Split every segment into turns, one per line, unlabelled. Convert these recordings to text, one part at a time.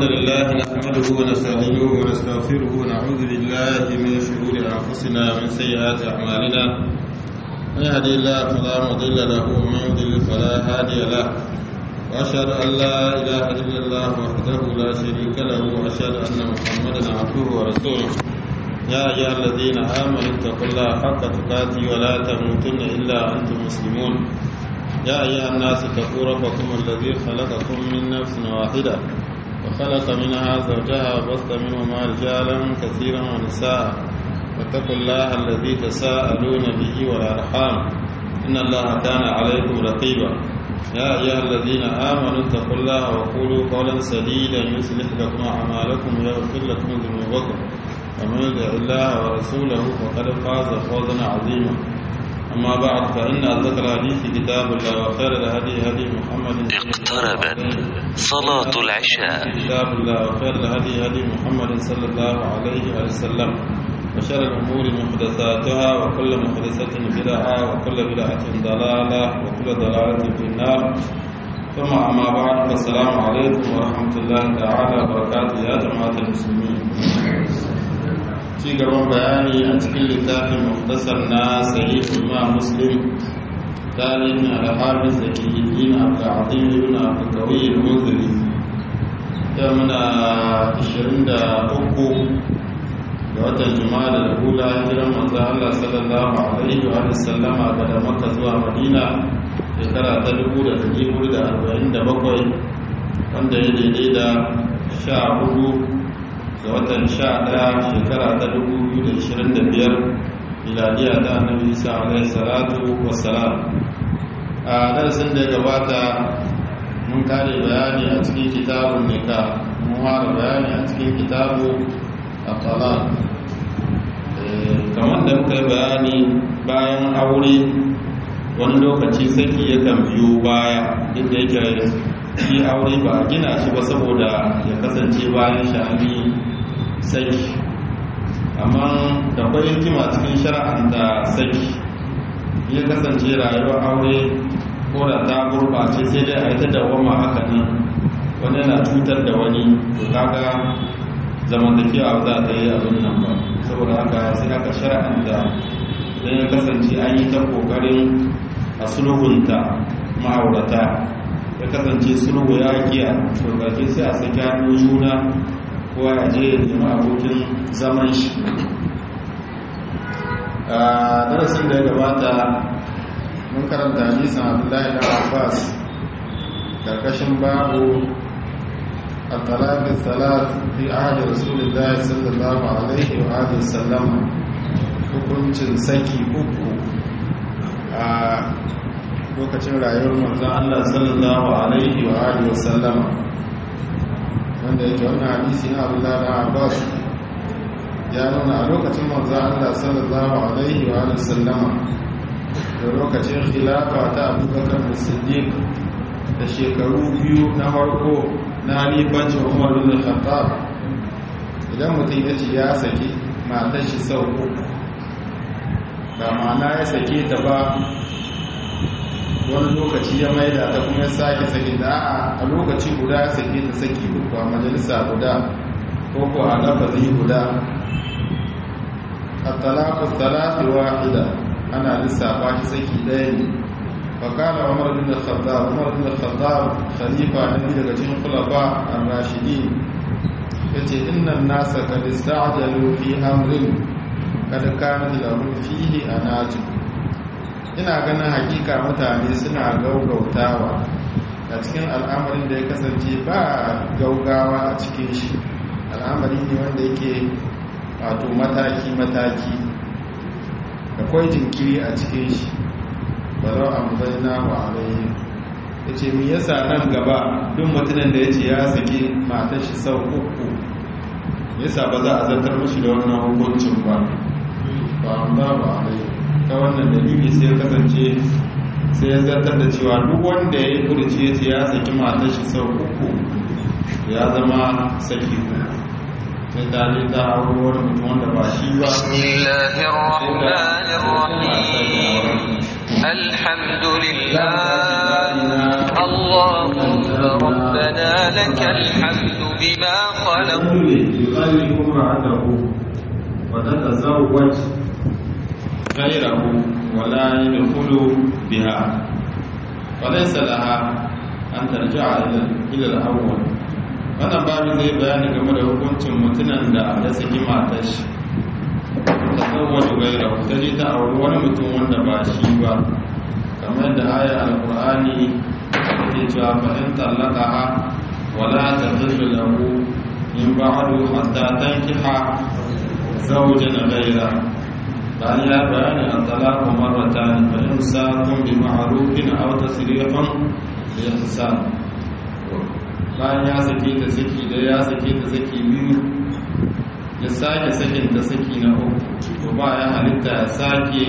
الحمد لله نحمده ونستعينه ونستغفره ونعوذ بالله من شرور أنفسنا ومن سيئات أعمالنا من يهدي الله فلا مضل له ومن يضلل فلا هادي له وأشهد أن لا إله إلا الله وحده لا شريك له وأشهد أن محمدا عبده ورسوله يا أيها الذين آمنوا اتقوا الله حق تقاته ولا تموتن إلا أنتم مسلمون يا أيها الناس اتقوا ربكم الذي خلقكم من نفس واحدة وخلق منها زوجها وبث منهما رجالا كثيرا ونساء واتقوا الله الذي تساءلون به والأرحام إن الله كان عليكم رقيبا يا أيها الذين آمنوا اتقوا الله وقولوا قولا سديدا يصلح لكم أعمالكم ويغفر لكم ذنوبكم ومن يطع الله ورسوله فقد فاز فوزا عظيما أما بعد فإن أصدق الحديث كتاب الله وخير الهدي هدي محمد
اقتربت صلاة العشاء
كتاب الله وخير الهدي هدي محمد صلى الله عليه وسلم وشر الأمور محدثاتها وكل محدثة بدعة وكل بدعة ضلالة وكل ضلالة في النار ثم أما بعد فالسلام عليكم ورحمة الله تعالى وبركاته يا جماعة المسلمين ci gaban bayani a cikin littafin muktasar na sahihul ma muslim tarihin al-hafiz zakiyin abdul ibn abdul qawi al-muzri ya muna 23 ga watan juma'a da hula hijiran manzo Allah sallallahu alaihi wa sallama daga Makka zuwa Madina shekara ta 1447 wanda ya daidai da 14 ga watan sha ɗaya shekara ta dubu biyu da ishirin da biyar miladiya ta annabi isa alaihi salatu wassalam a darasin da ya gabata mun kare bayani a cikin kitabun nika mun fara bayani a cikin kitabu a talaq kamar da muka yi bayani bayan aure wani lokaci saki yakan biyo baya duk da yake shi aure ba a gina shi ba saboda ya kasance bayan sha'ani saki amma da kwai hikima cikin shara'anta saki ya kasance rayuwar aure ko da ta gurɓace sai dai a yi ta dawama haka nan wani yana cutar da wani to kaga zamantakewa za ta yi abin nan ba saboda haka sai aka shara'anta idan ya kasance an yi ta ƙoƙarin a sulhunta ma'aurata ya kasance sulhu ya kiya to ƙarshe sai a saki hannu juna ko ya je ya nemi abokin zaman shi a darasin da ya gabata mun karanta hadisan abdullahi da abbas karkashin babu الطلاق الثلاث في عهد رسول الله صلى الله عليه وآله وسلم hukuncin saki uku a lokacin rayuwar manzon Allah sallallahu alaihi wa alihi wa sallama wanda yake wannan hadisi na Abdullah da Abbas ya nuna a lokacin manzo Allah sallallahu alaihi wa alihi sallama da lokacin khilafa ta Abu Bakar Siddiq da shekaru biyu na farko na halifancin Umar bin Khattab idan mutum ya ce ya saki matar shi sau uku ba ma'ana ya sake ta ba wani lokaci ya maida ta kuma ya sake sake da a lokaci guda ya sake ta saki uku a majalisa guda ko ko a lafazi guda a talaku talafi wahida ana lissafa shi saki ɗaya ne fakala umar bin al-khattab umar bin al-khattab khalifa na biyu daga cikin khulafa ar-rashidi yace innan nasa qad ista'jalu fi amrin kad kana lahum fihi anajib ina ganin hakika mutane suna gaugautawa a cikin al'amarin da ya kasance ba gaugawa a cikin shi al'amari ne wanda yake wato mataki-mataki akwai jinkiri a cikin shi barau amzaina wa alayhi ya ce mi yasa nan gaba duk mutumin da ya ce ya saki matar shi sau uku yasa ba za a zartar mashi da wannan hukuncin ba ba ba ba alayhi ta wannan dalili sai ya kasance sai ya zartar da cewa duk wanda ya yi kurci ya ce ya saki matar shi sau uku ya zama saki sai ta ne ta auri wani mutum wanda ba shi ba
الحمد لله الله
ربنا لك الحمد بما خلقت
يخلف امرأته وتتزوج غيره ولا يدخل بها وليس لها أن ترجع إلى الأول wannan babu zai bayani game da hukuncin mutumin da ya saki matar shi ta tsawon gaira ta je ta auri wani mutum wanda ba shi ba kamar da ayar alkur'ani ke cewa fa'in tallaka ha wala ta zirga lahu in ba'adu hatta tankiha zawjan gaira bayan ya bayani a talaku marratan fa imsakun bi ma'rufin aw tasrihun bi ihsan bayan ya sake ta saki da ya sake ta saki biyu ya sake sakin ta saki na uku to ba ya halitta ya sake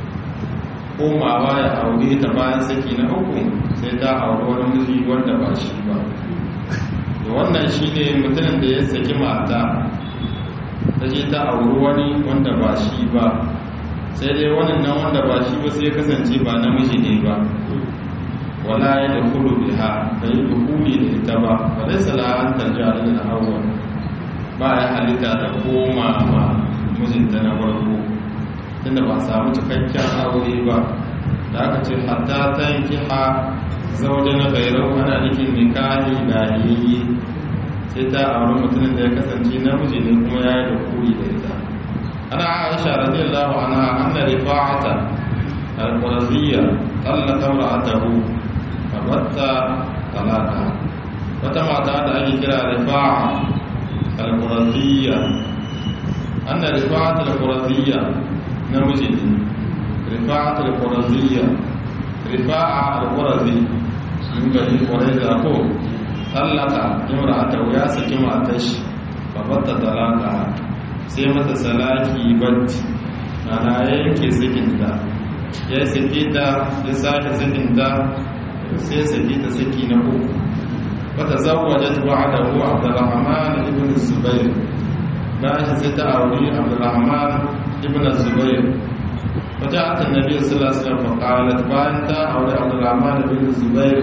komawa ya aure ta bayan saki na uku sai ta aure wani miji wanda ba shi ba da wannan shine mutumin da ya saki mata ta je ta auri wani wanda ba shi ba sai dai wannan nan wanda ba shi ba sai kasance ba namiji ne ba wala ya da kulu biha da yi dukuli da ita ba ba dai sala'an tarja da hawa ba ya halitta da koma ma mijinta na farko tunda ba samu cikakken aure ba da aka ce hatta ta yanki ha zaune na gairau ana nufin nikahi da yayi sai ta auri mutumin da ya kasance namiji ne kuma ya yi da kuri da ita ana aisha radiyallahu anha anna rifa'ata al-qurasiyya tallaka imra'atahu fa batta talaka wata mata da ake kira rifa'a al-qurasiyya anna rifa'ata al-qurasiyya namiji ne rifa'ata al-qurasiyya rifa'a al-qurasi sun gani kwarai da ko tallaka imra'atahu ya saki matar shi babatta talaka sai mata salaki batti ana yanke sakinta ya saki ta ya sake sakinta sai saki ta saki na uku wata zawwajat ba'dahu Abdurrahman ibn Zubair bayan sai ta auri Abdurrahman ibn Zubair وجاءت النبي صلى الله عليه وسلم فقالت بانت أولي عبد الرحمن بن الزبير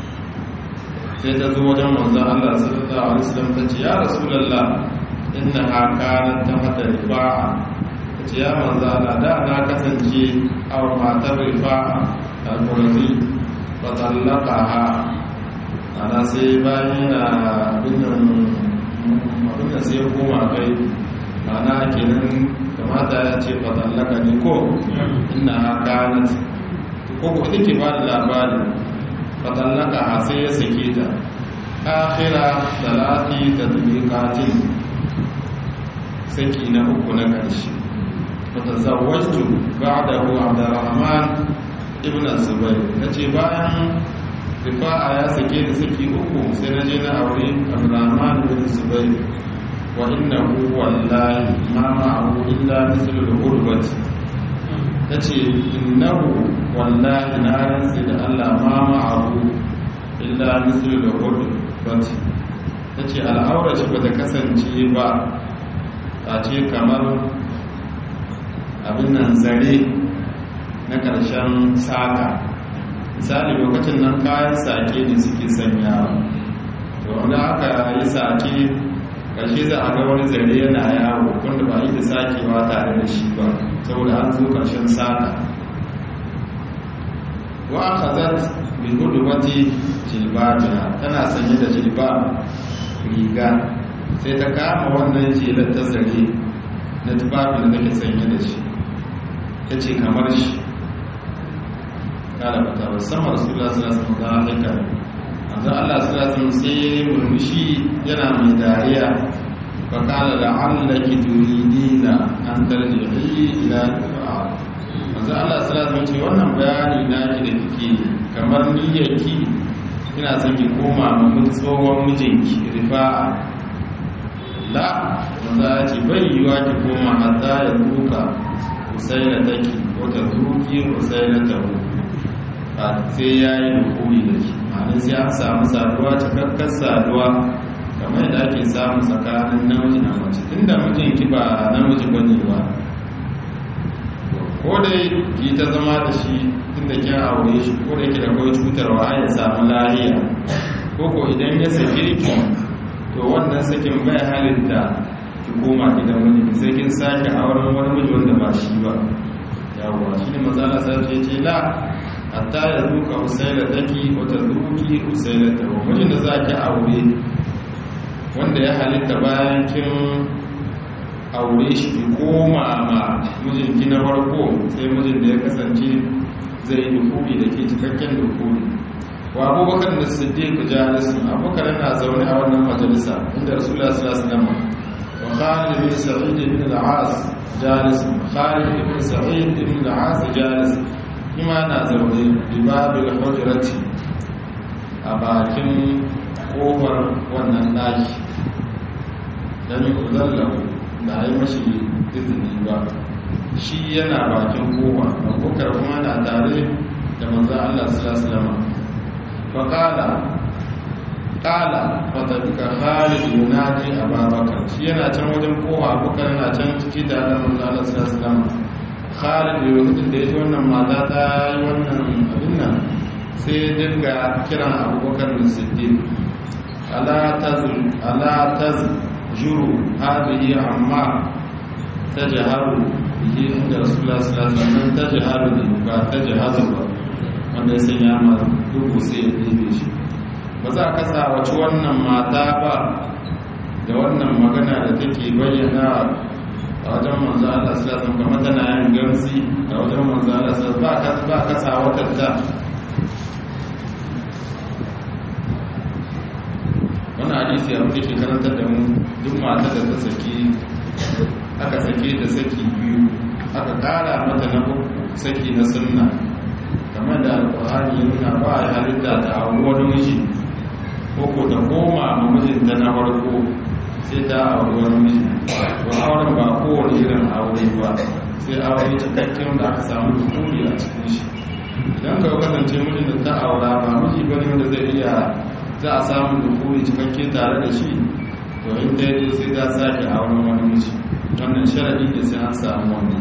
sai ta zo wajen manzon Allah sallallahu alaihi wasallam ta ce ya rasulullah inna ha kanat ta mata rifa'a ta ce ya manzon Allah da na kasance a matar rifa'a al-qurzi fa tallaqaha ana sai bayan na abin abin da sai koma kai ana kenan kamata ya ce fa tallaka ne ko inna ha kanat ko ko take ba da labarin fatallaka sai ya sake ta akhira salati tadbiqatin saki na uku na karshe fatazawwajtu ba'dahu abdurrahman ibn zubair nace bayan rifa'a ya sake ni saki uku sai naje na aure abdurrahman ibn zubair wa innahu wallahi ma ma'ahu illa mithlu al-ghurbati ta ce innahu wallahi na rantsi da Allah ma ma'ahu illa mislu da hudu bati ta ce al'aura shi ba ta kasance ba ta ce kamar abin nan zare na ƙarshen saka misali lokacin nan kayan sake ne suke sanyawa to wanda aka yi sake ƙarshe za a ga wani zare yana yawo wanda ba yi da sakewa tare da shi ba saboda an zo ƙarshen saka wa aka zat bi hudubati jilbabiha tana sanye da jilba riga sai ta kama wannan jelar ta zare na tufafin da take sanye da shi ta ce kamar shi kala bata musamman rasulullah sallallahu alaihi wasallam haka manzo Allah sallallahu alaihi wasallam sai murmushi yana mai dariya fa kala la'allaki turidina an tarji'i ila al-qur'an manzo Allah sallallahu alaihi wasallam ce wannan bayani na ki da kike kamar niyyarki ina son ki koma ma tsohon mijinki rifa'a la manzo ya ce bai yiwa ki koma hatta ya duka usaina take wata duki usaina ta ba sai ya yi dukuri da shi ma'anin sai an samu saduwa cikakkar saduwa kamar yadda ake samu tsakanin namiji na mace tunda mijinki ba namiji bane ba ko dai ki ta zama da shi tunda kin aure shi ko da yake da kawai cutarwa ya samu lahiya koko idan ya sake ki to wannan sakin bai halitta ki koma gidan wani sai kin sake auren wani miji wanda ba shi ba yawwa shi ne matsala sai ce ce la hatta ya zuka usaila taki wata zuki usaila ta wa mijin da za ki aure wanda ya halitta bayan kin aure shi ki koma ma mijinki na farko sai mijin da ya kasance zai yi dukuri da ke cikakken dukuri wa abubakar da siddiq jalisun abubakar yana zaune a wannan majalisa inda rasulullah sallallahu alaihi wasallam wa khalid bin sa'id bin al-as jalis khalid bin sa'id bin al-as jalis kuma na zaune bi babil hujrati a bakin kofar wannan daki dan uzallahu da ai mashi izini ba shi yana bakin kofa abubakar kuma na tare da manzon Allah sallallahu alaihi wasallam faƙala ƙala fatabika khalid yunadi ababakar shi yana can wajen kowa abubakar yana can ciki da alamun zalar sassalama khalid lokacin da ya ji wannan mata ta yi wannan abin nan sai ya dinga kiran abubakar da siddiq ala taz juru hadihi amma ta jiharu bihi inda rasulullah sallallahu alaihi wasallam ta jiharu ne ba ta jihazu ba wanda ya sanya ma dubu sai ya ɗebe shi ba za ka sawaci wannan mata ba da wannan magana da take bayyana a wajen manzo Allah sallallahu alaihi wasallam tana yin gamsi a wajen manzo Allah sallallahu ba ka ba ka sawatar ta wannan hadisi ya muke karantar da mu duk mata da ta saki aka sake ta saki biyu aka kara mata na uku saki na sunna kamar da alkur'ani ya nuna ba a halitta ta auri wani miji ko ko ta koma ma mijinta na farko sai ta auri wani miji ba auren ba kowane irin aure ba sai aure cikakken da aka samu dukuri a cikin shi idan ka kasance mijin da ta aura ba miji bane wanda zai iya za a samu dukuri cikakke tare da shi to in ta yi sai za sake auren wani miji wannan sharadi ne sai an samu wannan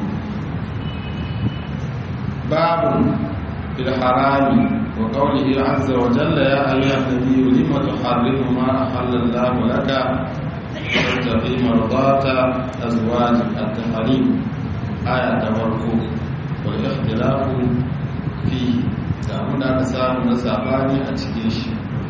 babu في الحرام وقوله عز وجل يا أيها النبي لم تحرم ما أحل الله لك تبتغي مرضات أزواج التحريم آية توركو والاختلاف فيه سامون aka samu na sabani a cikin shi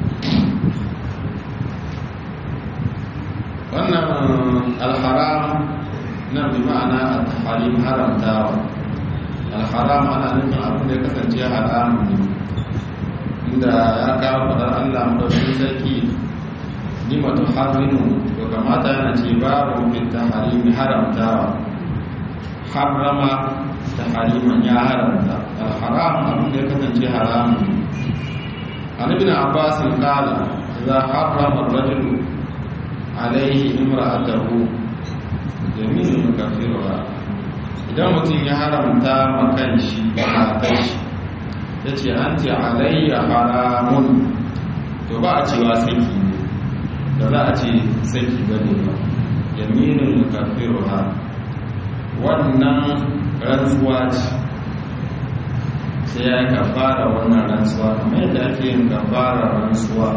wannan alharam nan bi ma'ana at-tahrim haramtawa alharam ana nufin abin da ya kasance haramun ne inda ya kawo faɗar allah maɗaukin sarki nimatu harinu to kamata yana ce babu fita harimi haramtawa harama ta hariman ya haramta alharam abin da ya kasance haramun ne an ibn abbas qala idza harrama ar-rajulu alayhi imra'atahu yaminun kafiruha idan mutum ya haramta makan shi matar shi ya ce an ce alayya haramun to ba a cewa saki ne da za a ce saki ba ne ba yaminin kafiru ha wannan rantsuwa ce sai ya yi kafara wannan rantsuwa kamar yadda ake yin kafara rantsuwa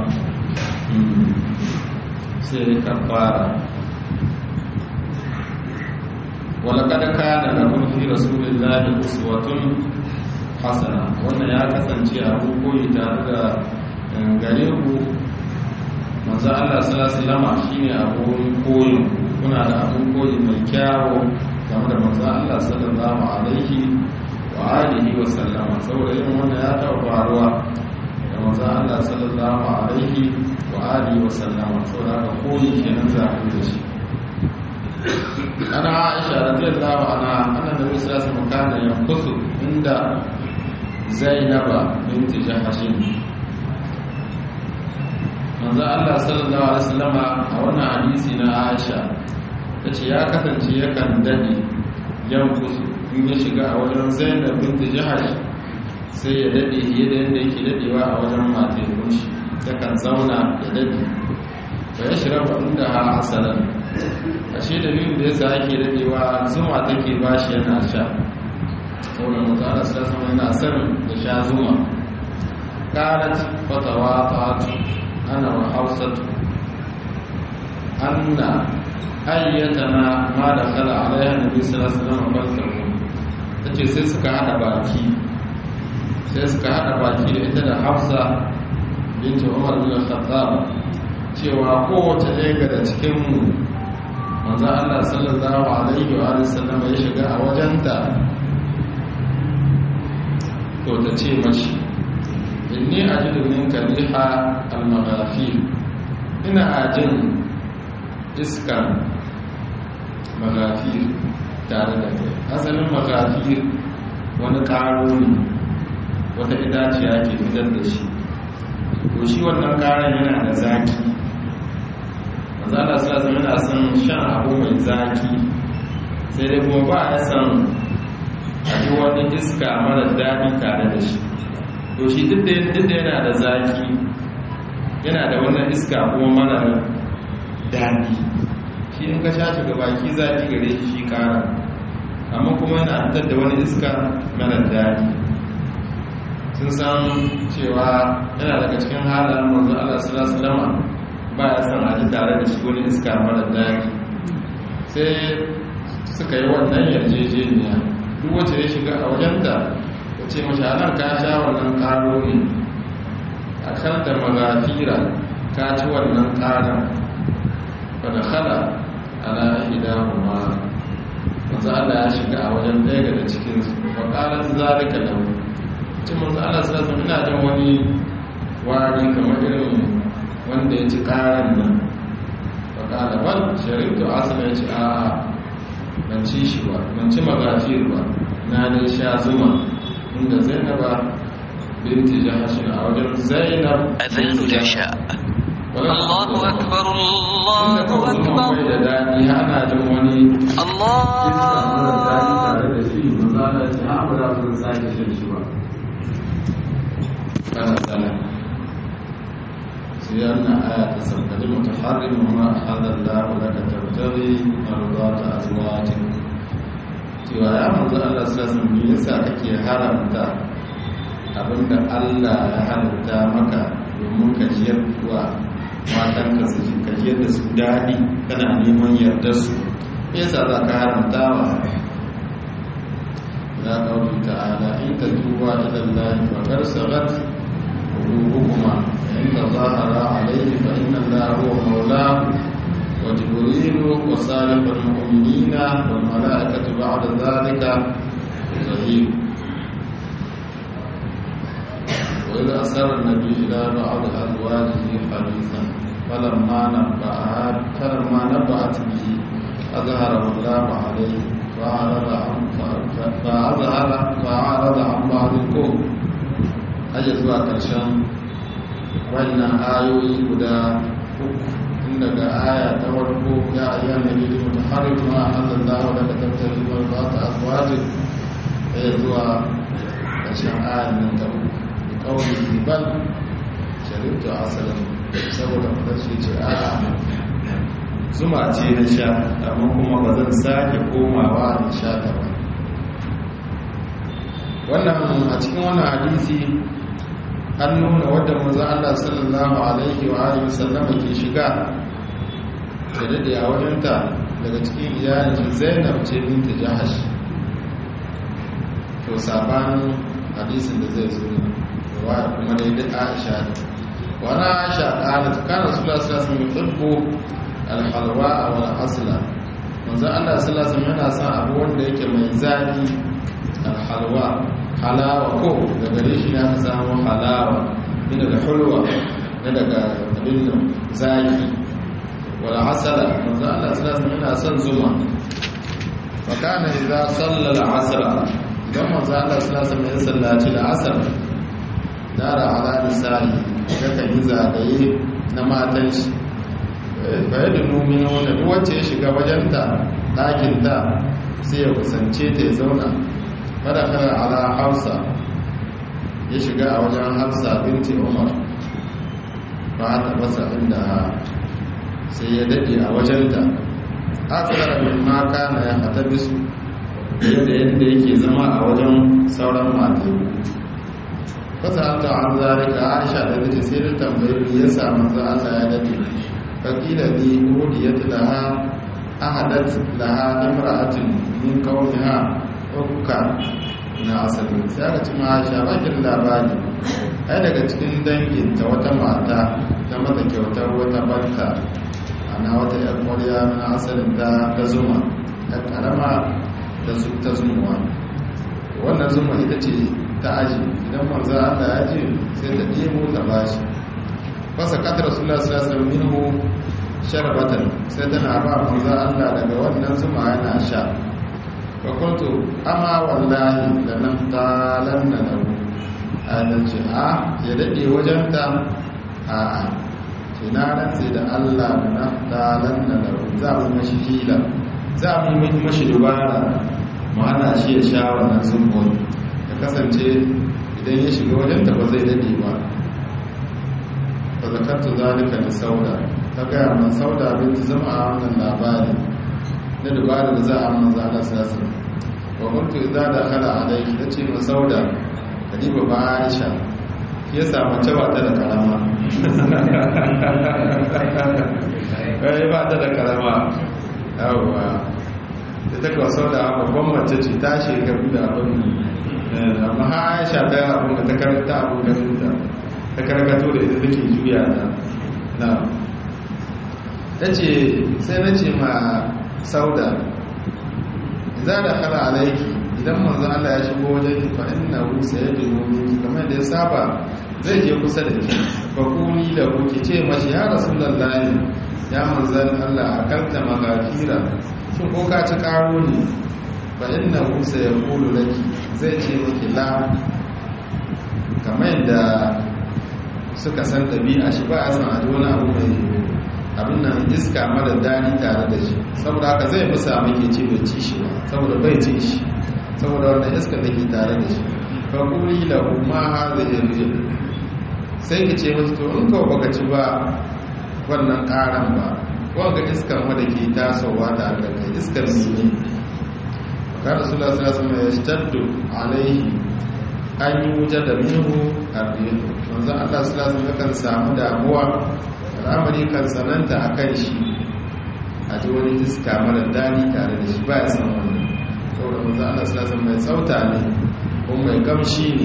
sai ya kafara ولقد كان لكم في رسول الله أسوة حسنة wannan ya kasance abu koyi tare da gare ku manzo Allah sallallahu alaihi wasallam shine abun koyi kuna da abun koyi mai kyawu game da manzo Allah sallallahu alaihi wa alihi wa sallama saboda irin wannan ya taɓa faruwa da manzo Allah sallallahu alaihi wa alihi wa sallama saboda haka koyi kenan za ku da shi ana aisha radiyallahu anha anna nabi sallallahu alaihi wasallam kana yanqusu inda zainaba binti jahashin manzo Allah sallallahu alaihi wasallam a wannan hadisi na aisha tace ya kasance yakan dade yanqusu in ya shiga a wajen zainab binti jahash sai ya dade yadda yadda yake dadewa a wajen matayin shi takan zauna ya dade fa yashrabu inda ha asalan ashe dalilin da yasa ake dadewa zuma take bashi yana sha saboda mutane su sama yana sanin da sha zuma qalat fatawaqat ana wa hausatu anna ayyatana ma da kala alaiha nabi sallallahu alaihi wasallam baltahu tace sai suka hada baki sai suka hada baki da ita da Hafsa binti Umar bin Khattab cewa kowace ɗaya daga cikin mu manzo Allah sallallahu alaihi wa sallam ya shiga a wajenta to ta ce mashi inni ajidu minka riha al-maghafir ina ajin iskar magafir tare da kai asalin magafir wani ƙaro ne wata itaciya ke fitar da shi to shi wannan ƙaron yana da zaki mazala sassa yana son shan abu mai zaki sai dai kuma ba ya son a ji wani iska mara daɗi tare da shi to shi duk da yana da zaki yana da wannan iska kuma mara daɗi shi in ka shafi ga baki zaɗi gare shi shi ƙara amma kuma yana fitar da wani iska mara daɗi sun san cewa yana daga cikin halayen manzo Allah sallallahu alaihi wasallam ba ya san a ji tare da shi wani iska mara daɗi sai suka yi wannan yarjejeniya duk wacce ya shiga a wajenta ya ce mashi anan ka sha wannan ƙaro ne a kan da magafira ka ci wannan ƙaran fadakhala ala ihdahuma manzo Allah ya shiga a wajen ɗaya daga cikin su wa qalat zalika lahu ce manzo Allah sallallahu alaihi ina jin wani wari kamar irin wanda ya ci karan nan wa qala bal sharibtu asala ya ce a ban ci shi ba ban ci magafir ba na dai sha zuma inda Zainaba binti Jahash a wajen Zainab
أذان العشاء
الله أكبر الله أكبر
da daɗi ana jin wani
الله
سيارنا آية تسبب المتحرم وما أحل الله لك تبتغي مرضات أزواجك cewa ya manzo Allah sallallahu alaihi yasa kake haramta abinda Allah ya halitta maka domin ka jiyar wa matanka su ji ka jiyar da su daɗi kana neman yardar su yasa za ka haramta wa ya ƙauri ta'ala in ta tuba ila Allah fa kar sagat qulubuhuma in tazahara alayhi fa inna Allah huwa mawlahu wa jibril wa salihul mu'minina wal malaikatu ba'da dhalika zahir وإذا أسر النبي إلى بعض أزواجه حديثا فلما نبأت فلما نبأت به أظهره الله عليه فأعرض عن فأظهر فأعرض عن بعض الكون أجل zuwa ƙarshen wannan ayoyi guda uku tun daga aya ta farko ya ayyana nabi da mutaharrim ma Allah da ka tattali wa ba ta azwajin ya zuwa ƙarshen ayan nan ta uku kawai bal sharibtu asalin saboda fadarci ce a zuma ce na sha amma kuma ba zan sake komawa na sha ta ba wannan a cikin wannan hadisi an nuna wadda maza Allah sallallahu alaihi wa alihi sallama ke shiga da dade a wajenta daga cikin iyalin Zainab ce binta Jahash to sabanin hadisin da zai zo riwaya kuma dai duk Aisha ne wani Aisha qalat kana Rasulullah sallallahu alaihi wasallam yuhibbu al-halwa wal asla manzo Allah sallallahu alaihi yana son abu wanda yake mai zaki al-halwa halawa ko da gare shi na samu halawa ne daga hulwa ne daga abin nan zaki wal asala manzo Allah sallallahu alaihi yana son zuma fa kana idza salla al-asr dan manzo Allah sallallahu alaihi ya sallaci al-asr dara ala misali yakan yi zagaye na matan shi bayan da numina wanda duk wacce ya shiga wajenta ɗakinta sai ya kusance ta ya zauna madakar ala hausa ya shiga a wajen hafsa binti umar ba ta masa inda sai ya daɗe a wajenta akara min maka na ya hata bisu yadda yadda yake zama a wajen sauran matayi fasa an ta an zarika aisha da nace sai da tambayi ya samu za Allah ya dade fakila bi hudiyat laha ahadat laha imra'atin min qawmiha ukka na asali sai aka ci ma aisha bakin labari ai daga cikin danginta wata mata ta mata kyautar wata banta ana wata yar kwarya na asalin ta ta zuma ta karama da su ta zumuwa wannan zuma ita ce ta aji idan manzo Allah ya ji sai ta debo ta bashi fasa kadar rasulullah sallallahu alaihi wasallam minhu sharbatan sai tana ba manzo Allah daga wannan zuma yana sha fa kuntu amma wallahi lanaftalanna lahu adan ce a ya dade wajen ta a a ce na rantse da Allah lanaftalanna lahu za mu mashi hila za mu yi mashi dubara mu hana shi ya sha wannan zumbon ya kasance idan ya shiga wajenta ba zai dade ba ba zakartu zalika da sauda ta gaya man sauda binti zama a wannan labari na dubara da za a manza da sassan wa kuntu idza dakhala alayki tace ma sauda kadiba ba aisha ya samu cewa ta da karama kai ba ta da karama yawwa ita kawo sau da babban mace ce ta shekaru da abin amma ha aisha ta abin da ta karanta abin ganinta ta karkato da ita take juya ta na ta ce sai na ce ma sauda za da kala alaiki idan manzo Allah ya shigo wajen ki fa inna hu sayyidu minki kamar da ya saba zai je kusa da ki fa kuni da ku ki ce mashi ya rasulullahi ya manzan Allah akalta magafira shin ko ka ci karo ne fa inna hu sayqulu laki zai ce miki la kamar yadda suka san dabi'a shi ba a san a wani abu mai abin nan iska mara dani tare da shi saboda haka zai musa miki ce bai ci shi ba saboda bai ci shi saboda wannan iska da ke tare da shi fa kuli lahu ma hadhihi rijl sai ki ce masa to in ka baka ci ba wannan karan ba wanga iskar wadda ke tasowa da aka kai iskar ne ka rasulullah sallallahu alaihi wasallam ya staddu alaihi an yi wuce da minhu abin manzo Allah sallallahu alaihi wasallam kan samu damuwa al'amari kan sananta akan shi a ji wani iska mara dani tare da shi ba ya san wannan saboda manzo Allah sallallahu alaihi wasallam mai tsauta ne ko mai kamshi ne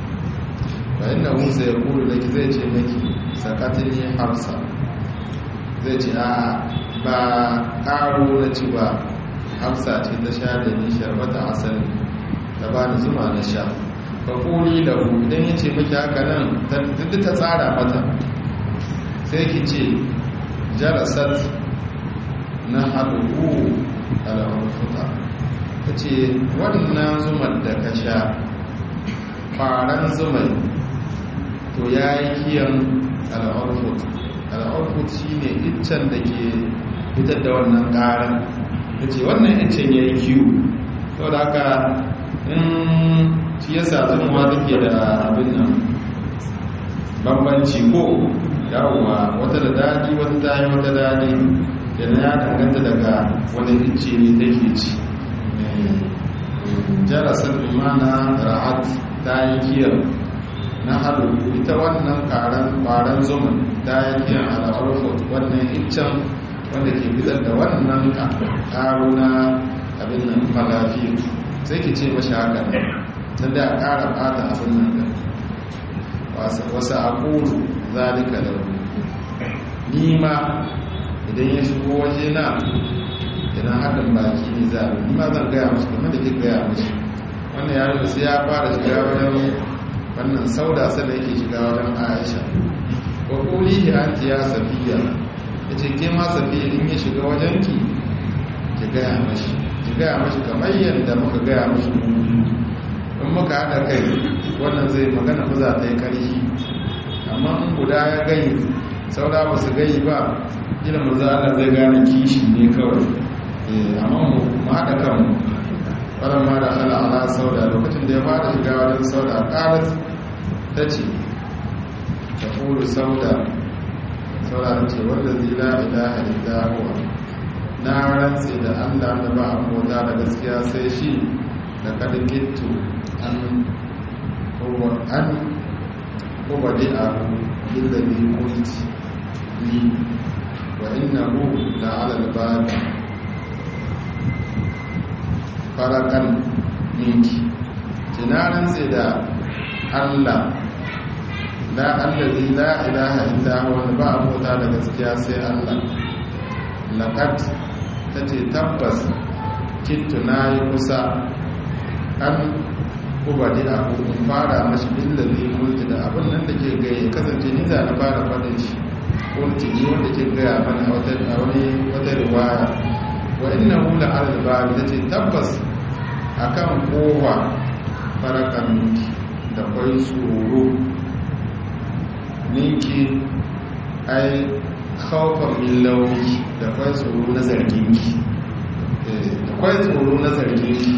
fa inna hu sayqulu laki zai ce miki sakatini hafsa zai ce a ba karo na ci ba hafsa ce ta sha da ni sharbata asali ta ba ni zuma na sha ba kuli da ku idan ya ce maki haka nan duk ta tsara mata sai ki ce jarasat na haɗuɓu al'amfuta ta ce wannan zumar da ka sha faran zumai to ya yi kiyan al'amfuta al'aukut shi ne iccen da ke fitar da wannan ƙaran ta ce wannan iccen ya yi kiwo sau da haka in shi ya sa zama take da abin nan bambanci ko yawwa wata da daɗi wata ta yi wata daɗi yana ya danganta daga wani icce ne take ci jarasar imana ra'at ta yi kiyar na haɗu ita wannan ƙaran zuman ta yi kiyan al'arfot wannan iccen wanda ke fitar da wannan ƙaro na abin nan malafi sai ki ce mashi haka ne don da ƙara ɓata abin nan da wasu akulu zalika da ni ma idan ya shigo waje na idan haɗin baki ne za a ni ma zan gaya mashi kamar da ke gaya mashi wannan yaro da sai ya fara shiga wajen wannan sauda sada yake shiga wajen aisha wa kuli ya anti ya safiya ya ce ke ma safiya in ya shiga wajen ki ki gaya mashi ki gaya mashi kamar yadda muka gaya mashi in muka haɗa kai wannan zai magana ba za ta yi ƙarfi amma in guda ya gai saura ba su gai ba gina maza Allah zai gane kishi ne kawai amma mu haɗa kanmu wadda ma da ala ala sauda lokacin da ya fara shiga wajen sauda ƙarat ta ce ta kuru sauda sauda ta ce wanda zai la ilaha illa huwa na rantse da Allah da ba a mota da gaskiya sai shi da kada gittu an an وبدأه بالذي قلت لي وإنه لعلى الباب فرقا منك tunanin sai da Allah la allazi la ilaha illa huwa ba abota da gaskiya sai Allah laqad tace tabbas kittu nayi kusa an ubadi a hukun fara mashi billazi mulki da abin nan da ke gaya kasance ni za na fara faɗin shi mulki ne wanda ke gaya mana a wata wata riwaya wa inna hula al-babi tace tabbas akan kowa farakan ninki da kwai tsoro ninki ai khawfan min lauki da kwai tsoro na zarginki da kwai tsoro na zarginki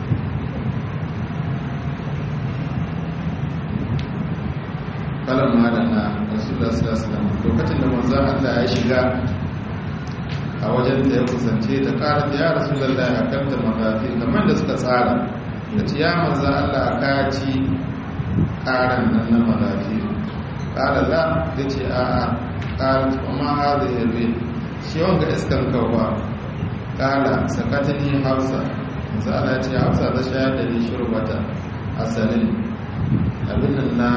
kalan madana rasulullah sallallahu alaihi wasallam lokacin da manzon Allah ya shiga a wajen da ya kusance ta kara ya rasulullah ya kanta mazafi kamar da suka tsara da ce ya manzon Allah ka ci karan nan na mazafi kala la ya ce a a kala kuma haza ya zai shi wanga iskan kawa kala sakatani hausa manzon Allah ya ce hausa ta shayar da ni shurbata asalin abin nan na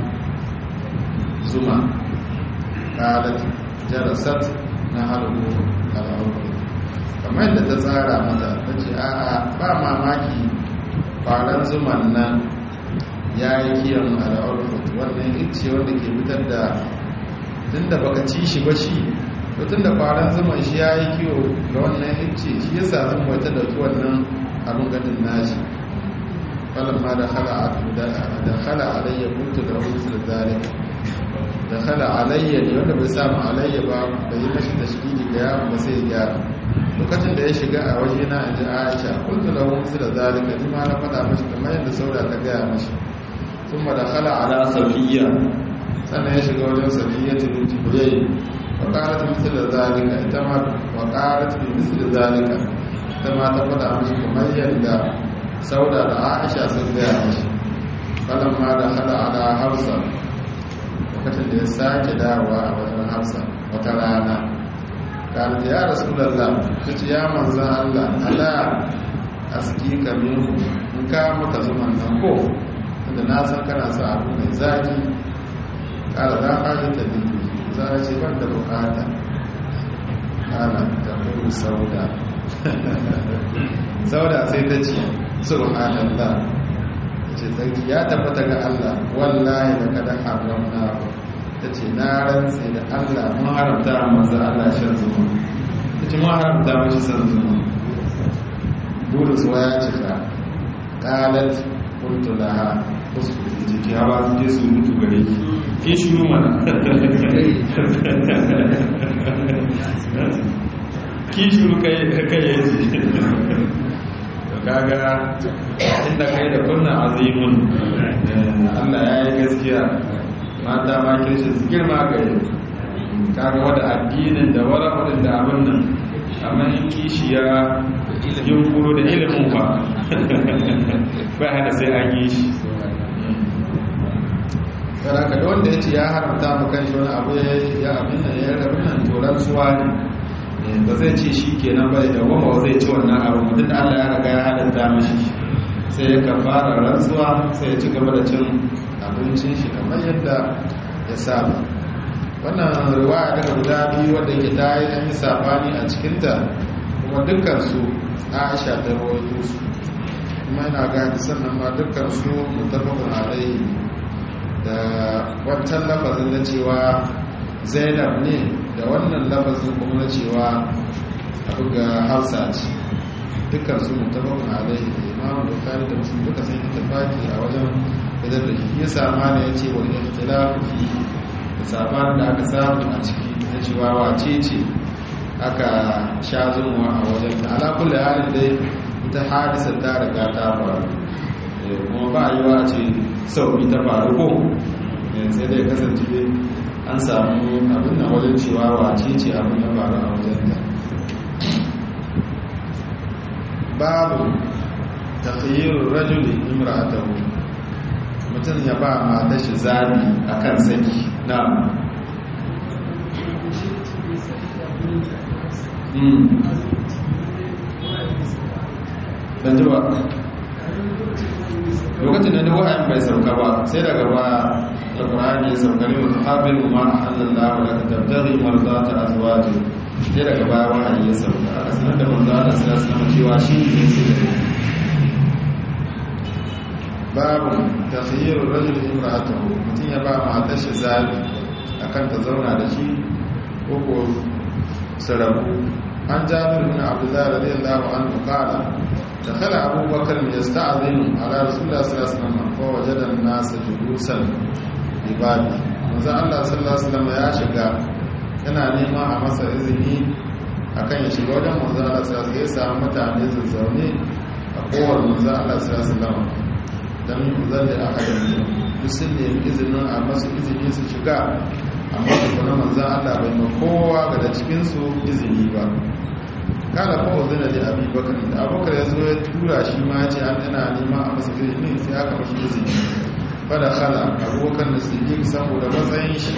zuma ƙalat jarasat na harubu al'auru kamar yadda ta tsara mata ta ce a'a ba mamaki faran zuman nan ya yi kiyan al'auru wannan ice wanda ke fitar da tun da baka ci shi ba shi tun da faran zuman shi ya yi kiyo ga wannan ice shi ya sa zan wata da wannan abin gadin nashi falamma da khala alayya kuntu da wasu da zalika da khala alayya ne wanda bai samu alayya ba bai yi mashi tashkili ga yawon ba sai ya lokacin da ya shiga a waje na inji aisha kuntu lahu misla zalika ni ma na faɗa mashi kamar yadda saura ta gaya mashi sun da khala ala safiya sannan ya shiga wajen safiya ta binti huyai wa qalat misla zalika ita ma wa qalat bi misla zalika ita ma ta faɗa mashi kamar yadda sauda da aisha sun gaya mashi falamma da khala ala hafsa lokacin da ya sake dawowa a wajen hafsa wata rana kalta ya rasu lalla ta ce ya manzan allah ala aski kamin in ka maka zuman nan ko tunda na san kana sa abu mai zaki kala za a ji ta biyu za a ce ban da bukata kala ta kuru sauda sauda sai ta ce subhanallah ce tsarki ya tabbata ga Allah wallahi da kada haramna ta ce na rantse da Allah mun haramta a manzo Allah shan zuma ta ce mun haramta mashi san zuma burin suwa ya cika qalat qultu laha uskuti jiki hawa su je su mutu gare ki ki shiru mana ki shiru kai kai yaji kaga inda kai da kunna azimun Allah ya yi gaskiya mata ma kirshi su girma ga yi kaga wada addinin da wara wadin da abin nan amma in kishi ya yin kuro da ilimin ba ba hada sai an yi shi saraka da wanda ya ce ya haramta mu kan shi wani abu ya abin nan ya rabin nan toron suwa ne ba zai ce shi kenan ba da goma zai ci wannan abu mutum da Allah ya riga ya halatta mashi sai ya kafara rantsuwa sai ya ci gaba da cin abincin shi kamar yadda ya saba wannan riwaya daga guda biyu wadda ke ta yi an yi sabani a cikinta kuma dukkan su Aisha ta rawaito su kuma yana ga hadisan nan ma dukkan su mutafaqun alaihi da wancan lafazin na cewa Zainab ne da wannan lafazin kuma na cewa abu ga hausa ce dukkan su mutabakun alaihi da imamu da kari da musulun duka sai ta tafaki a wajen idan da shi sama ne ya ce wani ikhtilafu fi da sabanin da aka samu a ciki na cewa wace ce aka sha zunwa a wajen ta ala kulli halin dai ita hadisa ta riga ta faru kuma ba a yi wa ce sau ta faru ko sai dai kasance an samu abin da wajen cewa wace ce abin da faru a wajen da babu takhayyarun rajuli imra'atahu mutum ya ba mata shi zabi a kan saki na ban ji ba lokacin da wahayin bai sauka ba sai daga ba da ƙwararri ya sauka ne wata haɓin ma a hannun lawa daga tabdari marza ta azuwaji sai daga baya wahayi ya sauka a sanar da manzo Allah sallallahu alaihi wasallam cewa shi ne sai da babu takhayyur rajul imra'atahu mutum ya ba matar shi zabi akan ta zauna da shi ko ko sarabu an jabir bin abdullah radiyallahu anhu qala دخل أبو بكر يستعظم على رسول الله صلى الله عليه وسلم فوجد الناس جلوسا ببابه manzo Allah sallallahu alaihi wasallam ya shiga yana nema a masa izini akan ya shiga wajen manzo Allah sallallahu alaihi wasallam ya mutane su zaune a kowar manzo Allah sallallahu alaihi wasallam dan zalli ahadin duk sun nemi izinin a masu izini su shiga amma kuma manzo Allah bai ma kowa ga cikin su izini ba kala kuma zina da abi bakar da abubakar ya zo ya tura shi ma ce an yana neman a masa izini sai aka mashi izini fada khala abubakar da siddiq saboda matsayin shi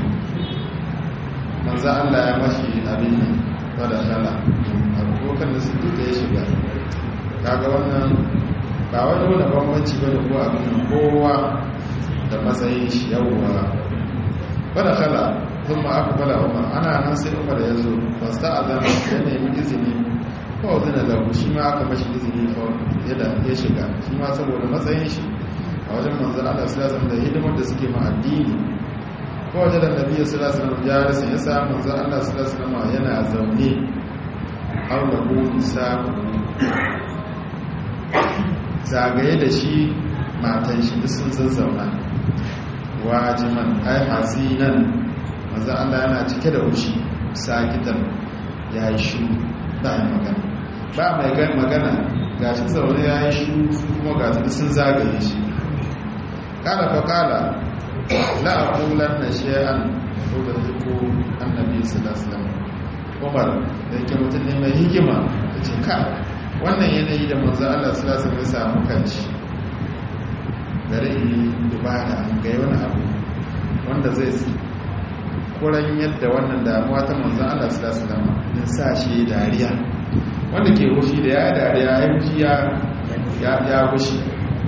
manzo Allah ya mashi abin nan fada khala abubakar da siddiq ya shiga kaga wannan ba wani wani bambanci bane ko abin nan kowa da matsayin shi yawwa fada khala ثم أقبل عمر أنا ناصر عمر يزور فاستأذن أن يمي إذني فأذن له شي ما aka mashi izini fa yadda ya shiga shi ma saboda matsayin shi a wajen manzon Allah sallallahu alaihi da hidimar da suke ma addini ko wajen da Nabi sallallahu alaihi wasallam ya rasa ya sa manzon Allah sallallahu alaihi wasallam yana zaune haula ko sabu zagaye da shi matan shi duk sun zazzauna wajiman ai hasinan manzo Allah yana cike da ushi sakitan ya yi shi ba yi magana ba mai gan magana ga shi zaune ya yi shi su kuma ga su sun zagaye shi kala fa kala la aqulan na shay'an ko da ko annabi sallallahu alaihi wasallam Umar da yake mutum ne mai hikima ya ce ka wannan yanayi da manzo Allah sallallahu alaihi wasallam ya samu kanci gare yi dubara ga wani abu wanda zai kuran yadda wannan damuwa ta manzan Allah su lasu dama in sa shi dariya wanda ke hushi da ya dariya ya hushi ya hushi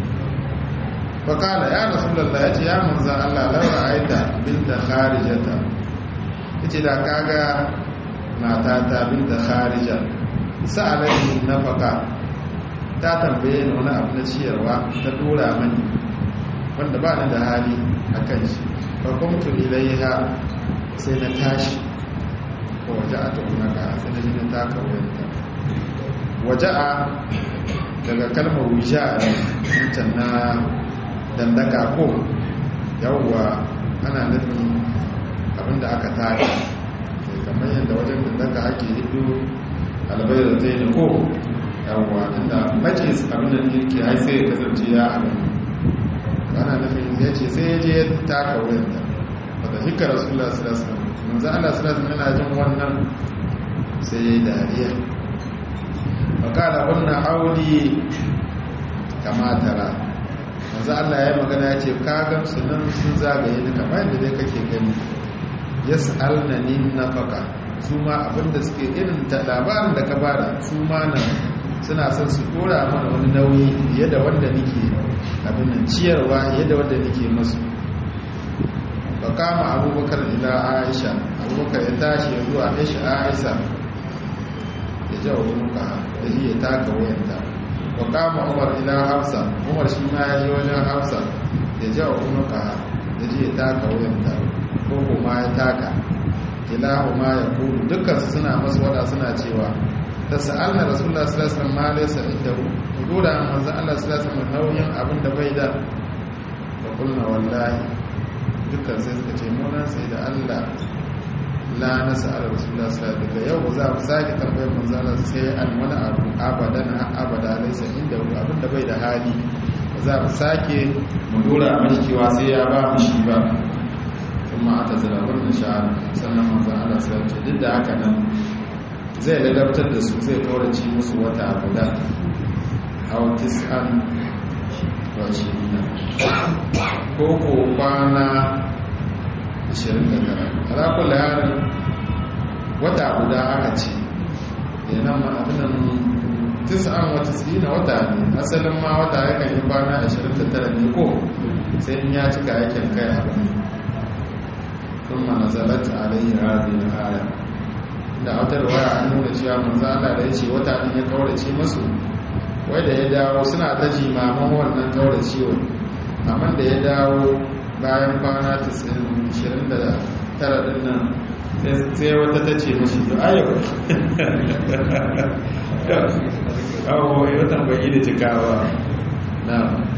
fakala ya rasu lalla ya ce ya manzan Allah laura aita binta kharijata ya ce da kaga matata binta kharija sa'alai na faka ta tambaye ni wani abu na ciyarwa ta dora mani wanda ba ni da hali a kan shi fakumtu ilaiha sai na tashi ko waje a taunaka sai na jini taka wuyanta waje a daga kalmar wuja a wancan na dandaka ko yawwa ana nufin abinda aka taka kamar yadda wajen dandaka ake hidu albai da zai ko yawwa inda majis abin da yake hai sai ya kasance ya abin ana nufin ya ce sai ya je ya taka wuyanta wadda hika rasulullah sallallahu alaihi wasallam manzo Allah sallallahu alaihi yana jin wannan sai ya yi dariya fakala wannan hauli kama tara manzo Allah ya magana ya ce ka gamsu nan sun zagaye ni kamar yadda dai kake gani yas'alnani nafaka su ma abinda suke irin ta labarin da ka bada su ma nan suna son su dora mana wani nauyi fiye da wanda nake abin nan ciyarwa fiye da wanda nake masu fa kama abubakar ila aisha abubakar ya tashi ya zuwa aisha aisha ya jawo muka da shi ya taka wayanta wa kama umar ila hafsa umar shi ma ya je wajen hafsa ya jawo muka da shi ya taka wayanta ko kuma ya taka ilahu ma ya kulu dukkan suna masu wada suna cewa da sa'alna rasulullah sallallahu alaihi wasallam ma laysa indahu dora manzo Allah sallallahu alaihi wasallam nauyin abin da bai da fa kulna wallahi dukkan sai suka ce mu nan sai da Allah la nas'al rasulullah sallallahu alaihi wasallam yau za mu sake tambayar manzo Allah sai an wani abu abadan abada laysa indahu abin da bai da hali za mu sake mu dora mashi cewa sai ya ba mu shi ba kuma aka zira wannan sha'ar sannan manzo Allah sallallahu alaihi wasallam duk da haka nan zai ladabtar da su zai kaurace musu wata guda hau tis'an washirina ko ko kwana 29 alaƙula yarin wata guda aka ce yana ma'abinan tis'an wata tsina wata ne asalin ma wata yakan yi kwana 29 ne ko sai in ya cika yakin kai abu ne sun ma nazalat alayhi hadhihi al-aya da wata waya an nuna cewa manzo Allah da yace wata din ya kaurace musu wai da ya dawo suna ta jimaman wannan kauracewa amma da ya dawo bayan kwana 29 din nan sai wata ta ce mashi to ayo kawo yi watan baki da cikawa na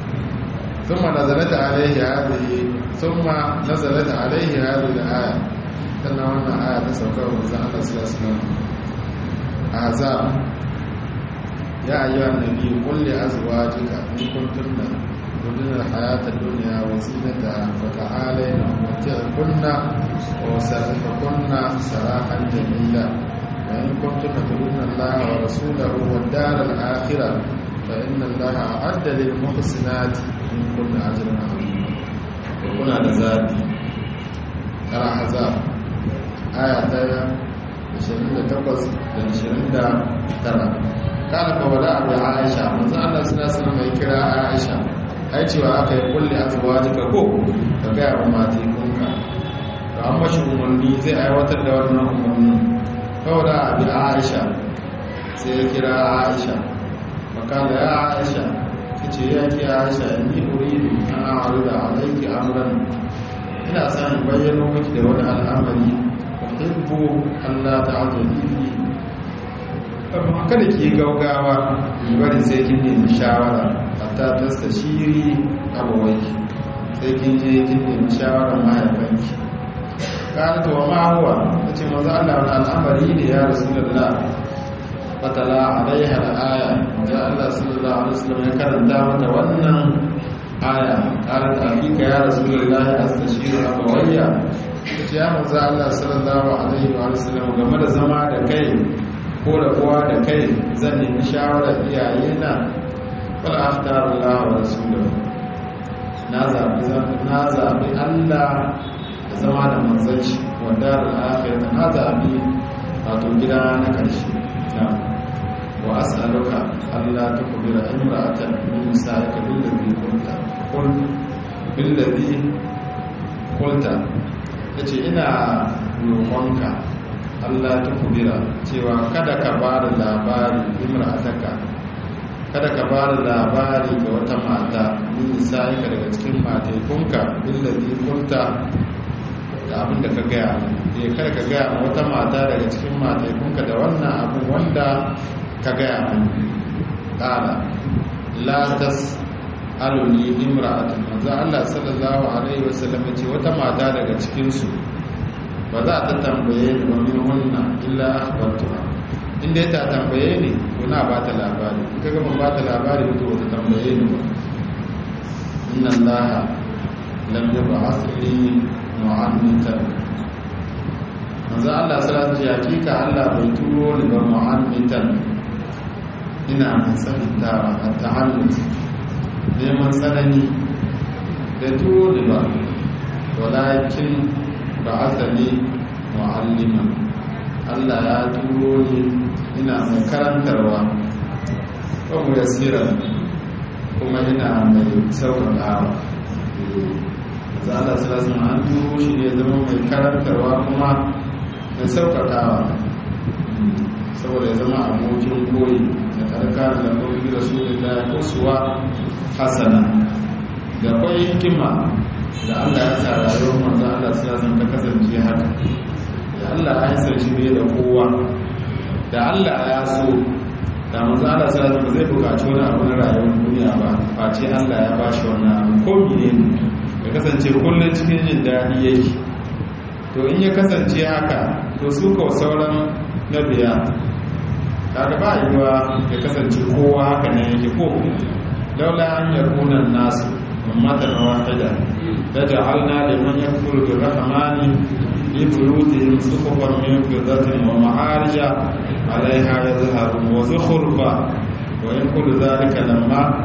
ثم نزلت عليه هذه ثم نزلت عليه هذه الآية تنا وانا آية تسوكا ومزا الله صلى الله عليه وسلم أعزاب يا أيها النبي قل لأزواجك إن كنتن تردن الحياة الدنيا وزينتها فتعالين أمتعكن وسرحكن سراحا جميلا وإن كنتن تردن الله ورسوله والدار الآخرة فإن الله أعد للمحسنات in kunna ajiyar azima da kuna da zaɓi ƙara hazab aya ta 28 da 29 kada ka wada abu aisha manzo Allah suna suna mai kira aisha ai cewa aka yi kulle a zuwa jika ko ka gaya wa mati kunka to an mashi umarni zai aiwatar da wannan umarni kawai abu aisha sai ya kira aisha makala ya aisha ce ya ke aisha ni uridu an a'ruda alayki amran ina son bayyano miki da wani al'amari uhibbu Allah ta'ala fi amma kada ki gaugawa bari sai kin nemi shawara hatta tastashiri abawayki sai kin je kin nemi shawara mahaifanki kana to ma huwa tace manzo Allah wani al'amari ne ya rasulullah fatala alaiha al'aya da Allah sallallahu alaihi wasallam ya karanta mata wannan aya qalat afika ya rasulullahi astashiru abawayya ce ya manzo Allah sallallahu alaihi wa sallam game da zama da kai ko da kowa da kai zan nemi shawarar iyayena wal aftar Allah wa rasuluhu na zabi na zabi Allah da zama da manzon shi wa darul akhirah na zabi wato gida na karshe na'am وأسألك ألا تخبر امرأة من نسائك بالذي قلت قل بالذي قلت yace ina roƙonka Allah ta kubira cewa kada ka ba da labari imra'ataka kada ka ba da labari ga wata mata min nisa'ika daga cikin mataikunka billazi kunta da abin da ka gaya ya kada ka gaya wata mata daga cikin mataikunka da wannan abin wanda ka gaya min ƙala latas aluni imra'atun manzo Allah sallallahu alaihi wasallam ce wata mata daga cikin su ba za ta tambaye ni ba min hunna illa akhbartuha inda ta tambaye ni to na ba ta labari in kaga ban ba ta labari to ta tambaye ni ba inna allaha lam yab'ath li mu'annitan manzo Allah sallallahu alaihi wasallam hakika Allah bai turo ni ba mu'annitan ina mai tsanantawa a ta'allut neman tsanani da turo ni ba walakin ba asali mu'allima Allah ya turo ni ina mai karantarwa mu yasira kuma ina mai sauƙaƙawa za Allah sallallahu an turo shi ne zama mai karantarwa kuma mai sauƙaƙawa saboda ya zama abokin koyi da karkar da koyi da su da ya kusuwa hasana da kwai hikima da Allah ya sa rayuwar manzo Allah sallallahu ta kasance haka da Allah ya san shi ne da kowa da Allah ya so da manzo Allah sallallahu ba zai bukaci wani abu na rayuwar duniya ba face Allah ya bashi wannan abu ko menene ya kasance kullum cikin jin daɗi yake to in ya kasance haka to su ko sauran nabiya kaga ba yiwa ya kasance kowa haka ne yake ko laula an yakuna nasu ummatan wahida لجعلنا لمن يكفر بالرحمن لبيوتهم سقفا من فضة ومعارج عليها يظهرون وزخرفا وإن كل ذلك لما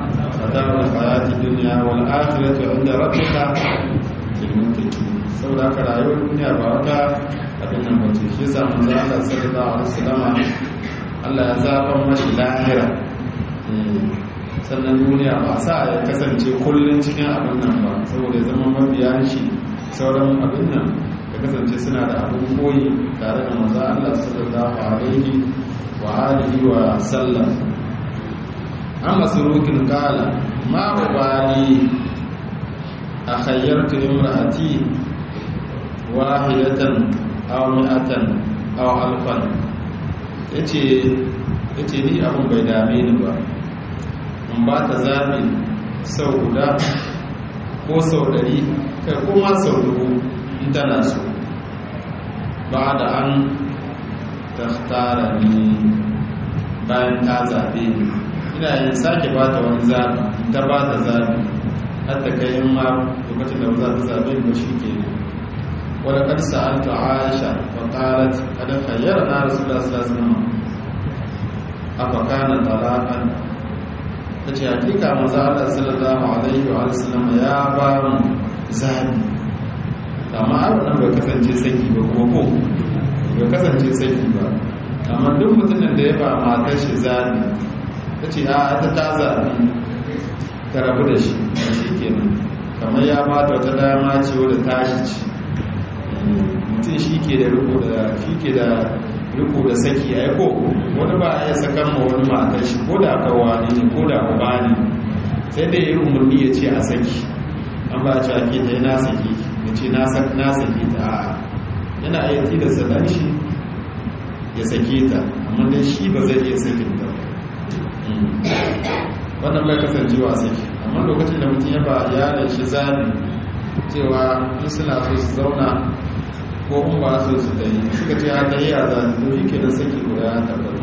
mata'ul hayati dunya wal akhiratu 'inda rabbika lil muttaqin saboda haka rayuwar duniya ba wata abin nan ba ce shi yasa manzo Allah sallallahu alaihi wasallam Allah ya zaba mashi lahira sannan duniya ba sa ya kasance kullun cikin abin nan ba saboda ya zama mabiyan shi sauran abin nan ya kasance suna da abin koyi tare da manzo Allah sallallahu alaihi wa alihi wa sallam an masurukin kala ma ubali a khayyartu imra'ati wahidatan aw mi'atan aw alfan yace yace ni abun bai dame ni ba in ba ta zabi sau guda ko sau dari kai kuma sau dubu in tana so ba da an tahtara ni bayan ta zabe ni ina yin sake ba ta wani zabi ta ba ta zabi hatta kai in ma lokacin da ba za ta zabe ni ba shi ke ne ولقد سألت عائشة فقالت قد خيرنا رسول الله صلى الله عليه وسلم أفكان طلاقا tace hakika manzo Allah sallallahu alaihi wa sallam ya ba mu zabi amma har nan bai kasance saki ba ko ko bai kasance saki ba amma duk mutumin da ya ba matar shi zabi tace a ta ta zabi ta rabu da shi shikenan kamar ya ba ta wata dama ce wadda tashi ce mutum shi ke da riko da shi ke da riko da saki ya ko wani ba ya sakan ma wani matar shi ko da kawani ne ko da uba ne sai da ya yi umarni ya ce a saki an ba ci ake ta na saki ya ce na saki ta a yana iya tilasta dan shi ya sake ta amma dai shi ba zai iya sakin ta wannan bai kasancewa saki amma lokacin da mutum ya ba yaran shi zabi cewa in suna so su zauna ko in ba so su ta yi suka ce haka yi a zanen to shi ke da saki guda ya tabbata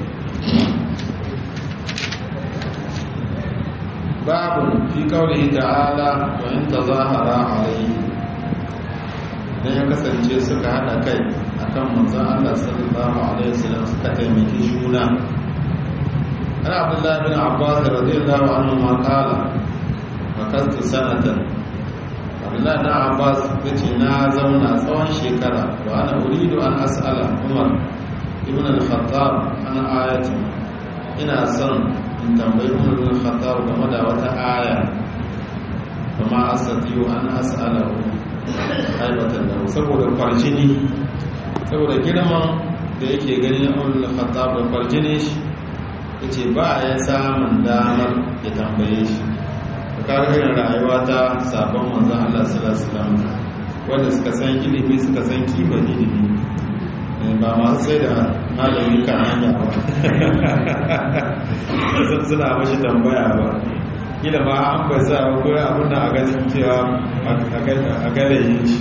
babu fi kawai ta'ala wa in ta zahara alayhi dan ya kasance suka hada kai akan manzon Allah sallallahu alaihi wasallam suka taimaki juna ana abdullahi bin abbas radiyallahu anhu ma qala makastu sanatan abdullahi na abbas ya ce na zauna tsawon shekara wa ana uridu an as'ala umar ibn al-khattab an ayati ina son in tambayi umar ibn al-khattab game da wata aya kuma asatiyu an as'ala haibatan da saboda kwarjini saboda girman da yake ganin umar ibn al-khattab da kwarjini shi yace ba ya samun damar ya tambaye shi karin rayuwa ta sabon manzan Allah sallallahu wanda suka san ilimi suka san kima ilimi ba masu sai da malami kan hanya ba sun suna mashi tambaya ba kila ma an bai sa ko abin da a ganin cewa a galayin shi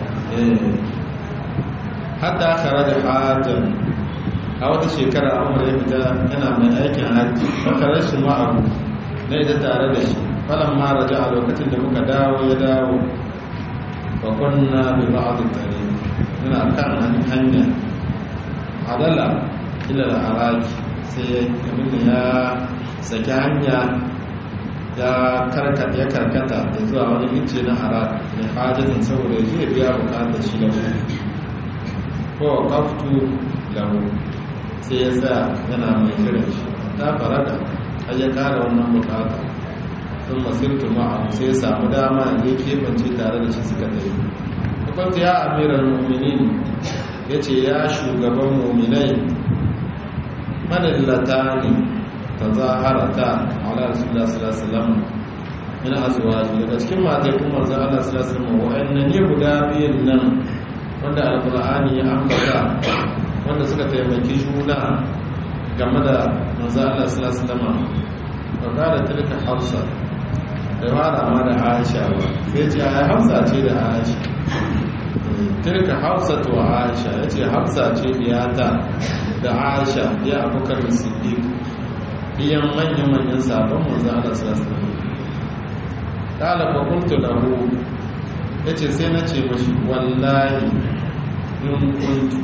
hatta kare da hajjan a wata shekara amur ya fita yana mai aikin hajji wata rashin ma'abu na ita tare da shi falon mara ji a lokacin da muka dawo ya dawo bakonna bi ba'adu tare muna kan hanya adala ila da haraki sai abin ya saki hanya ya karkata ya karkata da zuwa wani ince na haraki da hajjatin saboda ya je biya bukatar shi da ko kaftu lahu sai ya sa yana mai kiran shi ta farada har ya kara wannan bukata sun masirtu ma'a sai ya samu dama ya kebance tare da shi suka tafi kwanta ya amiran muminin ya ce ya shugaban muminai manillata ne ta zaharata ala rasulullah sallallahu min azwaji daga cikin matai kuma manzon Allah sallallahu alaihi wasallam wa'annan ne guda biyun nan wanda alqur'ani ya ambata wanda suka taimaki juna game da manzon Allah sallallahu alaihi wasallam wa qala tilka hafsa da fara ma da Aisha ba sai ce ai hafsa ce da Aisha tilka hafsa to Aisha yace hafsa ce diyata da Aisha ya Abubakar Siddiq iyan manyan manyan sabon manzon Allah sallallahu alaihi wasallam kala fa kuntu lahu yace sai na ce mashi wallahi in kuntu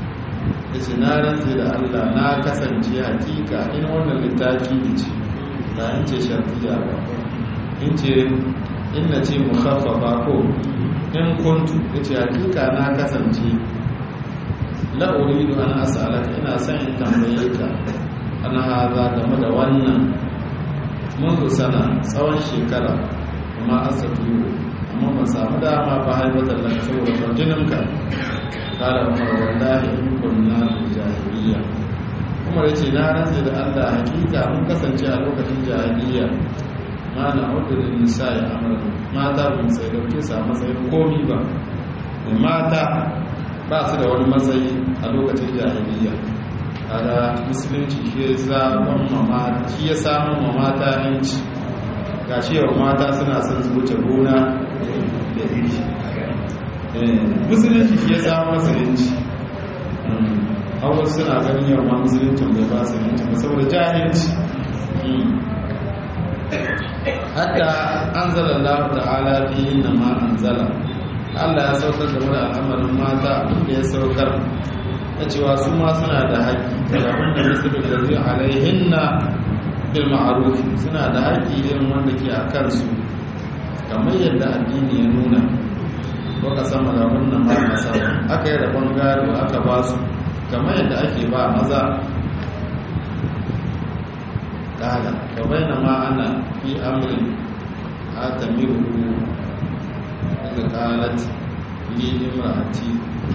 yace na rantse da Allah na kasance hakika in wannan littafi ne ce ba in ce shartiya ba in ce inna ce mukhaffafa ko in kuntu yace hakika na kasance la uridu an as'alaka ina son in tambaye ka ana haza game da wannan منذ sana tsawon shekara kuma asatu amma ba samu dama ba haifatar da saboda farjininka kala umar wallahi in kunna jahiliya umar yace na rantsa da Allah hakika mun kasance a lokacin jahiliya ma na udrin nisa ya amara mata bin sai dauke sa matsayin komi ba mata ba su da wani matsayi a lokacin jahiliya kaga musulunci shi ya zaɓon mamata shi ya samun mamata yanci ga yau mata suna son su wuce gona da iri musulunci shi ya samun musulunci hawa suna ganin yau ma musuluncin bai ba su yanci ba saboda jahilci hatta an zala Allah ta'ala fi inna ma an zala Allah ya saukar da wani al'amarin mata abinda ya saukar na cewa su ma suna da haƙƙi da wanda musulun da zai alaihin na bil ma'aruf suna da haƙƙi irin wanda ke a kansu kamar yadda addini ya nuna baka sama da wannan ma masa aka yi rabon gado aka ba su kamar yadda ake ba maza ƙada ka bayyana ma ana fi amrin a tamiru daga ƙalat li imra'ati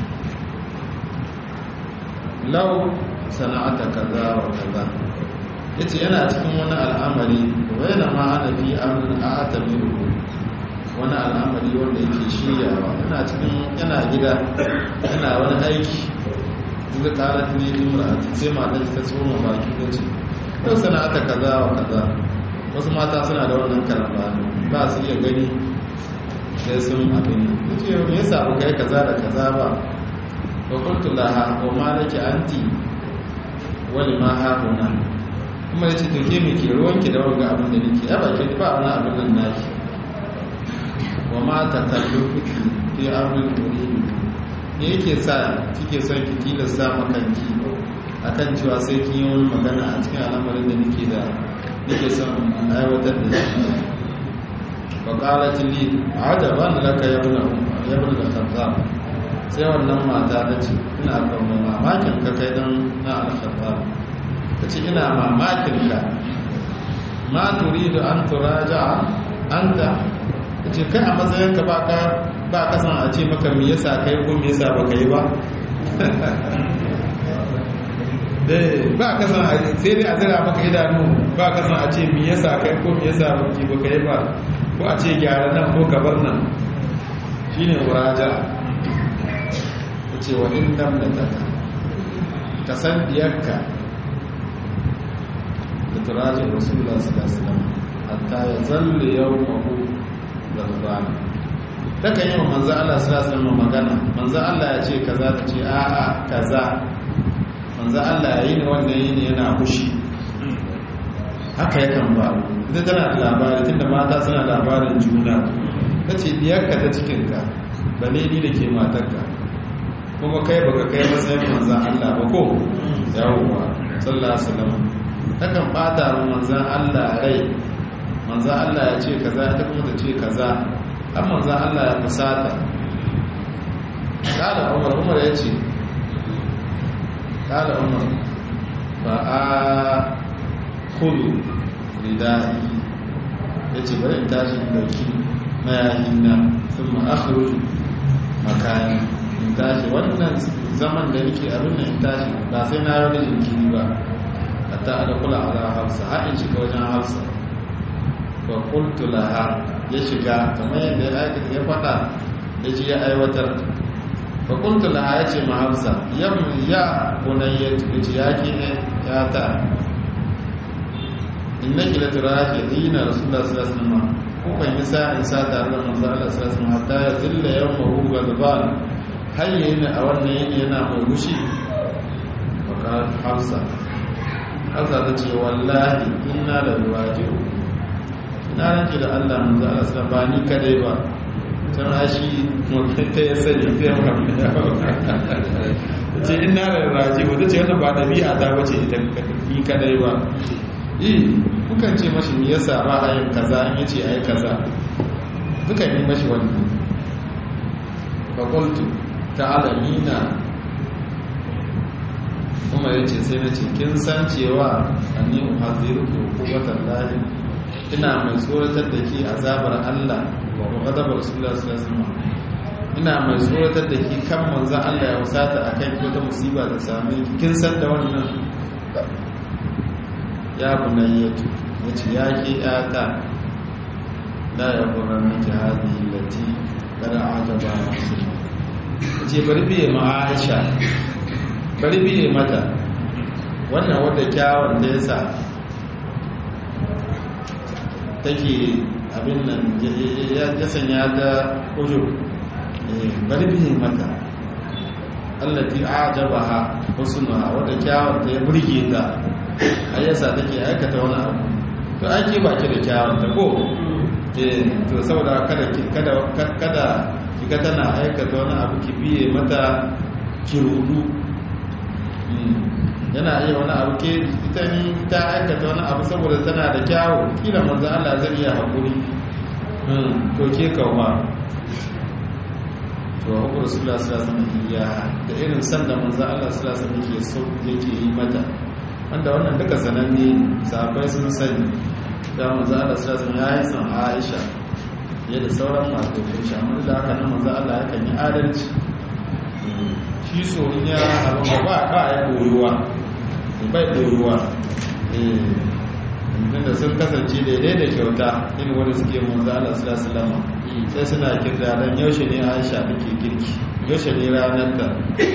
lau sana'ata kaza wa kaza yace yana cikin wani al'amari wayna ma ana fi amrin a'tamiru wani al'amari wanda yake shiryawa yana cikin yana gida yana wani aiki inda qalat ni imra'ati sai matar ta tsoma baki ta ce lau sana'ata kaza wa kaza wasu mata suna da wannan karamba ba su iya gani sai sun abin yace me yasa ba kai kaza da kaza ba fakultu laha wa ma nake anti wani ma haƙuna kuma ya ce to ke mai ke ruwanki da wanga abin da nake ya baki ba wani abin nan naki wa ma ta kallo kuki fi abin turihi ne yake sa kike son ki tilasta makanki akan cewa sai kin yi wani magana a cikin al'amarin da nake da nake son aiwatar da shi fa qalat li ajaban laka ya ibn ya ibn al-khattab sai wannan mata ta ce ina kawo mamakin ka kai dan na al-khattab ta ce ina mamakin ka ma turidu an turaja anta ta ce kai a matsayin ka ba ka ba ka san a ce maka me yasa kai ko me yasa baka yi ba ba ka san sai dai a zira maka idanu ba ka san a ce me yasa kai ko me yasa baka yi ba ko a ce gyara nan ko ka bar nan shine muraja ce wa in dam da taka ka san diyarka da turajin rasulullah sallallahu alaihi wasallam hatta ya zalle yau mahu da rubana takan yi wa manzo Allah sallallahu alaihi wasallam magana manzo Allah ya ce kaza ta ce a'a kaza manzo Allah ya yi ne wanda yi ne yana fushi haka yakan faru ita tana da labari tunda mata suna labarin juna ta ce diyarka ta cikinka bane ni da ke matarka kuma kai baka kai matsayin manzan Allah ba ko yawwa sallallahu alaihi wasallam takan bata mu manzan Allah rai manzan Allah ya ce kaza ta kuma ta ce kaza har manzan Allah ya fusata kada Umar Umar ya ce kada Umar ba a kudu ridai ya ce bari in tashi dauki mayahina sun ma'akhruju makani in tashi wannan zaman da nake abin da in tashi ba sai na yi wani jinkiri ba hatta a da kula ala hafsa har in shiga wajen hafsa ba kultu laha ya shiga kamar yadda ya aikata ya faɗa ya ji ya aiwatar ba kultu laha ya ce ma hafsa ya ya bunayya ya ce ya ke ya ta in na kila turafi dina rasulullah sallallahu alaihi wasallam kukan yi sa'in sa tare da manzo Allah sallallahu alaihi wasallam hatta ya zilla yawma hu gadban hayya yana a wannan yini yana mai gushi bakar hafsa hafsa ta ce wallahi inna da ruwajiru ina ranke da allah manzo allah sallam ba ni kadai ba can ashi ta ya sani ta yi mafi ce ina da ruwajiru ta ce wannan ba ɗabi'a ta bace ita ni kadai ba eh kukan ce mashi me yasa ba a yin kaza in yace ayi kaza dukan yi mashi wannan fa qultu ta'lamina kuma yace sai na ce kin san cewa anni uhadiruki hukumatan lahi ina mai tsoratar da ke azabar Allah wa ghadabar rasulullah sallallahu alaihi wasallam ina mai tsoratar da ke kan manzo Allah ya wasata akan ki wata musiba ta same ki kin san da wannan ya bunayyatu yace ya ke yata la ya quran jihadi lati kada ajaba rasulullah yace bari biye ma Aisha bari biye mata wannan wadda kyawun da yasa take abin nan ya sanya ta ujo bari biye mata allati ajabaha husnuha wadda kyawun ta ya burge ta ayyasa take aikata wani abu to ake baki da kyawun ta ko eh to saboda kada kada kada kiga tana aikata wani abu ki biye mata ki rudu yana iya wani abu ke ita ni ta aikata wani abu saboda tana da kyawu kila manzo Allah zai iya hakuri to ke kauma to abu rasulullah sallallahu alaihi wasallam ya da irin san da manzo Allah sallallahu alaihi wasallam yake so yake yi mata wanda wannan duka sananne sahabbai sun sani da manzo Allah sallallahu alaihi wasallam ya yi san Aisha ya da sauran masu shi amma da haka nan manzo Allah yakan yi adalci shi so in ya abu ba ba ya koyuwa bai koyuwa eh da sun kasance daidai da kyauta in wanda suke manzo Allah sallallahu alaihi wasallam sai suna kirda dan yaushe ne Aisha take girki yaushe ne ranar ta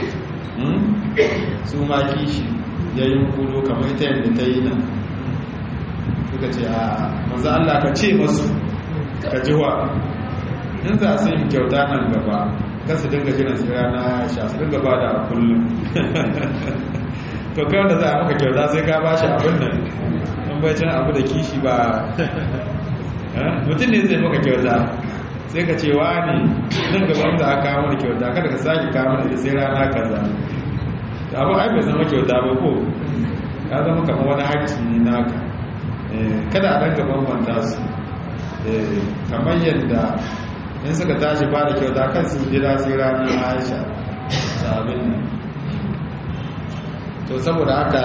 su ma kishi ya yi kudo kamar ita yadda ta yi nan suka ce a manzo Allah ka ce masu ka jiwa in za su yi kyauta nan gaba kan su dinga jiran su rana Aisha su dinga ba da kullum to kawai da za a maka kyauta sai ka ba shi abin nan in bai cin abu da kishi ba mutum ne zai maka kyauta sai ka ce wa ne nan gaban da aka kawo da kyauta kada ka sake kawo da sai rana kaza abu ai bai zama kyauta ba ko ya zama kamar wani haƙƙi ne naka kada a ɗanga bambanta su kamar yadda in suka tashi ba da kyauta kan su jira sai ranar aisha sabin nan to saboda haka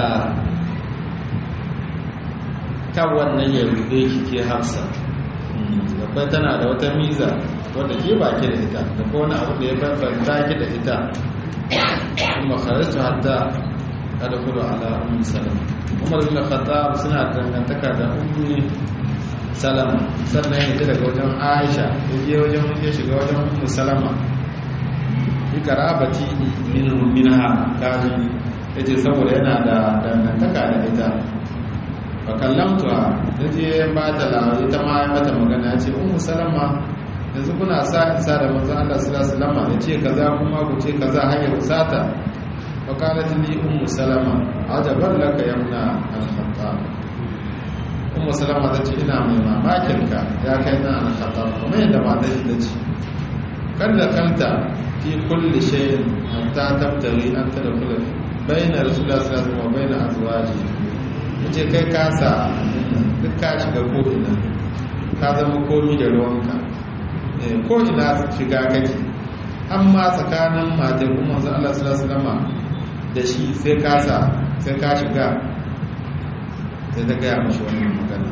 kan wannan ya rube ki ke hafsa babbai tana da wata miza wadda ke baki da ita da ko wani abu da ya bambanta ki da ita kuma kharajtu hatta adkhulu ala ummi salama umar bin khattab suna dangantaka da ummi salama sannan ya ji daga wajen aisha ya je wajen ya shiga wajen ummi salama bi karabati min minha kaji yace saboda yana da dangantaka da ita fa kallamtuha yaje ba ta lawa ita ma ya mata magana yace ummu salama yanzu kuna sa isa da manzon Allah sallallahu alaihi wasallam yace kaza kuma ku ce kaza hanyar usata fa qalat li ummu salama ajaban laka yamna al-khattab ummu salama ta ce ina mai mamakin ka ya kai na al-khattab kuma yadda mata shi ta ce kada kanta fi kulli shay'in hatta tabtari an tadkhula bayna rasulullah sallallahu alaihi wasallam wa bayna azwaji yace kai kasa duk ka shiga ko ina ka zama komi da ruwanka ko ina shiga kake amma tsakanin matar kuma zan Allah sallallahu alaihi da shi sai kasa sai ka shiga sai ta gaya mashi wannan magana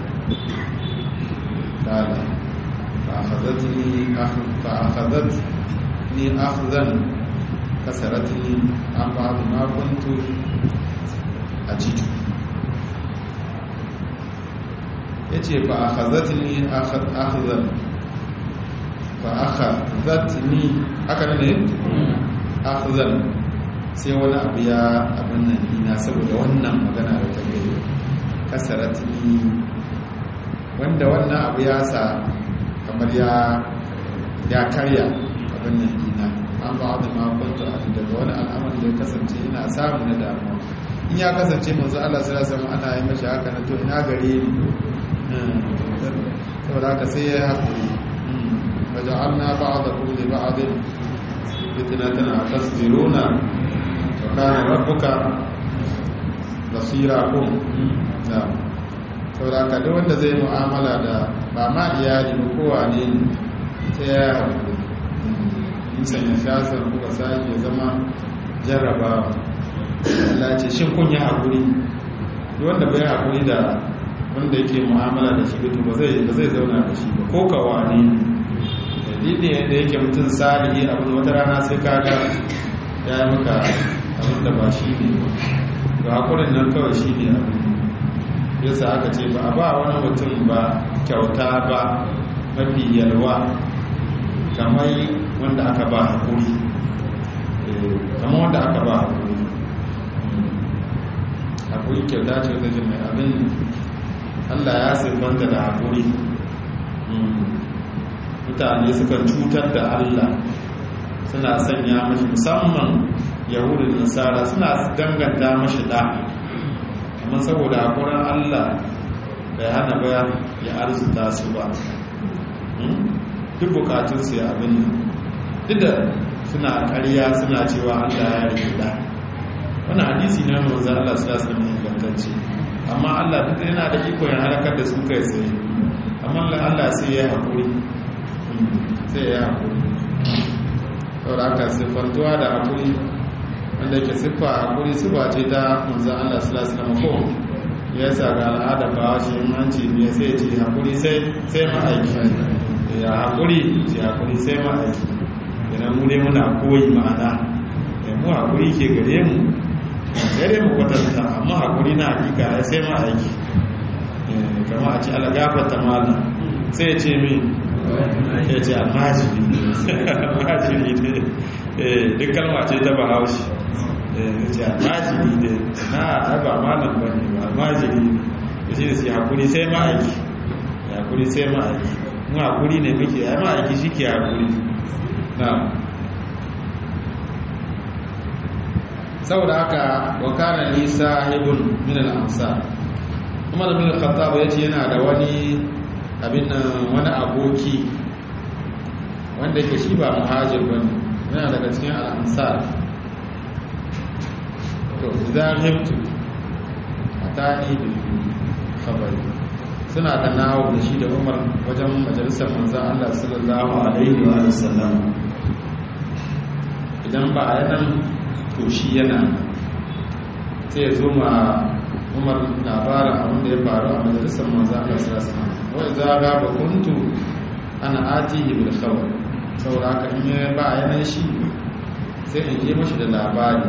kala fa akhadhatni fa akhadhatni akhzan kasaratni an ba'd ma kuntu ajidu yace fa akhadhatni akhzan fa akhadhatni aka ne akhzan sai wani abu ya abin nan ina saboda wannan magana da ta gari kasaratni wanda wannan abu ya sa kamar ya ya karya abin nan ina an ba da makonta daga wani al'amari da ya kasance ina samu na damuwa in ya kasance manzo Allah sallallahu alaihi wasallam ana yi mashi haka na to ina gare ni saboda haka sai ya haƙuri وجعلنا بعضكم لبعض فتنة أتصبرون وكان ربك بصيرا نعم saboda ka duk wanda zai mu'amala da ba ma iyali ba kowa ne sai ya haƙuri nisan ya shasar kuka sake zama jarrabawa Allah ce shin kun yi haƙuri duk wanda bai haƙuri da wanda yake mu'amala da shi to ba zai ba zai zauna da shi ba ko kawa ne dalili da yake mutum salihi abin wata rana sai kaga ya yi maka abin da ba shi ne ga haƙurin nan kawai shi ne abin yasa aka ce ba a ba wani mutum ba kyauta ba mafi yalwa kamar wanda aka ba haƙuri kamar wanda aka ba haƙuri haƙuri kyauta ce wata ce mai abin allah ya siffanta da haƙuri mutane suka cutar da allah suna sanya mashi musamman yahudu da nasara suna danganta mashi da amma saboda haƙurin allah bai hana ba ya arzuta su ba duk bukatunsu ya abin duk da suna ƙarya suna cewa allah ya rike da wani hadisi na manzan allah su lasu mai ingantacce amma allah duk yana da iko ya halakar da su kai tsaye amma allah sai ya haƙuri sai ya haƙuri saboda aka siffantuwa da haƙuri wanda ke siffa haƙuri siffa ce ta manzan allah su lasu na ko ya sa ga al'ada ba shi hanci ne sai ce haƙuri sai ma'aiki ya haƙuri ce haƙuri sai ma'aiki idan mu ne muna koyi ma'ana ya mu haƙuri ke gare mu gare mu kwatanta amma haƙuri na hakika ya sai ma'aiki kama a ce alagafa ta mala sai ya ce min ya ce almajiri almajiri ne duk kalma ce ta bahaushe ya ce almajiri ne na taba malam ba ne ba almajiri ne shi da su haƙuri sai ma'aiki haƙuri sai ma'aiki mu haƙuri ne muke ai ma'aiki shi ke haƙuri na saboda haka wakana nisa ibn min al-amsa kuma da min al-khattab yace yana da wani abin nan wani aboki wanda yake shi ba muhajir bane yana daga cikin al-ansar to idan himtu atani bil khabari suna da nawo da shi da umar wajen majalisar manzan Allah sallallahu Alaihi wa sallam idan ba a yanan to shi yana sai ya zo ma umar labarin abin da ya faru a majalisar manzan Allah sallallahu Alaihi wa sallam wai za ga ba kuntu ana ati bil khabar saboda haka in ya ba a yanan shi sai in je mashi da labari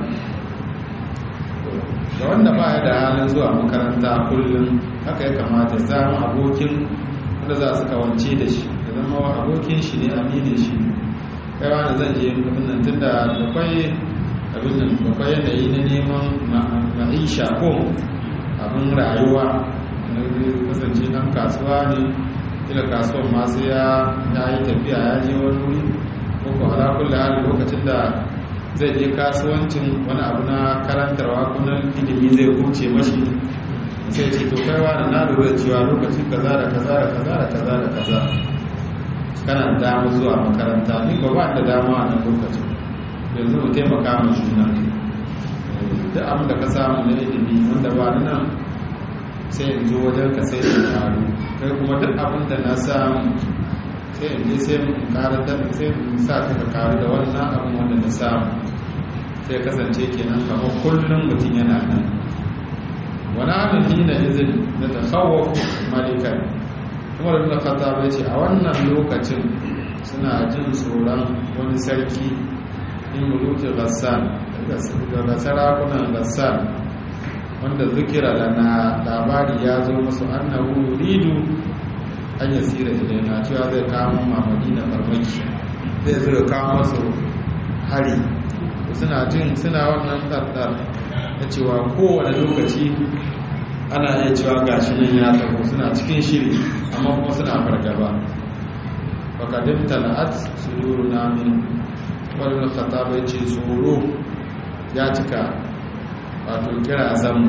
da wanda ba ya da halin zuwa makaranta kullum haka ya kamata ya samu abokin wanda za su kawance da shi da zama abokin shi ne aminin shi kai wani zan je abin nan tun da akwai abin nan akwai yanayi na neman ma'isha ko abin rayuwa na kasance dan kasuwa ne kila kasuwan masu ya yi tafiya ya je wani wuri ko ko ala kulli hali lokacin da zai je kasuwancin wani abu na karantarwa ko na ilimi zai kuce mashi sai ce to kaiwa da na lura cewa lokacin kaza da kaza da kaza da kaza da kaza kana da dama zuwa makaranta ni ba ba da dama a nan lokacin yanzu mu taimaka mu juna duk abin da ka samu na ilimi wanda ba ni nan sai in zo wajen ka sai in karu kai kuma duk abin da na samu sai in je sai in kara da sai in sa ka ka karu da wannan abin wanda na samu sai kasance kenan kamar kullum mutum yana nan wani hannun hina izin da ta kawo malikan kuma da khattab ya ce a wannan lokacin suna jin tsoron wani sarki in muluki gassan daga sarakunan gassan wanda zukira da na labari ya zo masu annahu ridu an yi tsira ilaina cewa zai kama mamadi na farmaki zai zai kama masu hari suna jin suna wannan ɗarɗar na cewa kowane lokaci ana iya cewa gashi nan ya taho suna cikin shiri amma kuma suna fargaba fakadin tal'at su duru namin wani khataba ya ce tsoro ya cika wato kira zamu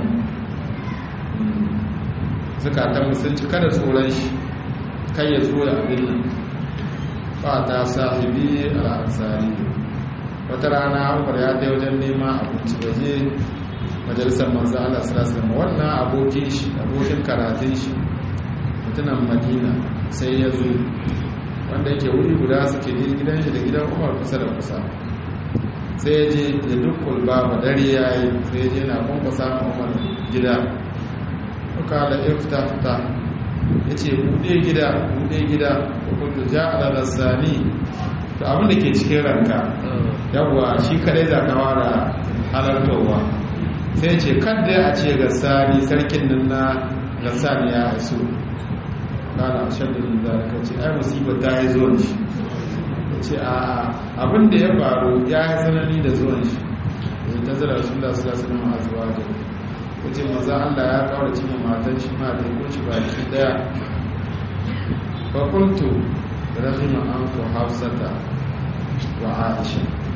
zukatan sun cika da tsoron shi kai ya zo da abin nan ba ta sahibi al'ansari wata rana umar ya ta wajen nema abinci waje majalisar manzo Allah sallallahu alaihi wannan abokin shi abokin karatun shi mutumin Madina sai ya zo wanda yake wuri guda suke gidan shi da gidan Umar kusa da kusa sai ya je da dukkan babu dare yayi sai ya je na kuma samun Umar gida kuka da ifta fita yace bude gida bude gida kuntu ja'ala rasani to abin da ke cikin ranka yawwa shi kadai za ka fara halartowa sai ce kadda a ce gassani sarkin nan na gassani ya haisu kana shaddin da ka ce ai musibar ta yi zuwan shi ya ce a abin da ya faru ya yi tsanani da zuwan shi ya ta zira su da su da su nama zuwa da ya ce maza allah ya kawo da cikin matan shi ma da ya shi baki daya fakultu rahima an ku hafsata wa aisha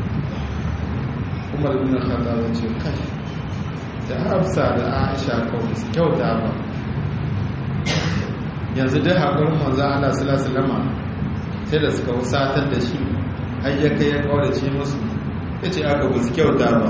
umar bin khattab ya ce kai da hafsa da aisha kawai su kyauta ba yanzu dai haƙurin manzo Allah sallallahu alaihi sai da suka wusatar da shi har ya kai ya kaurace musu yace aka ba su kyauta ba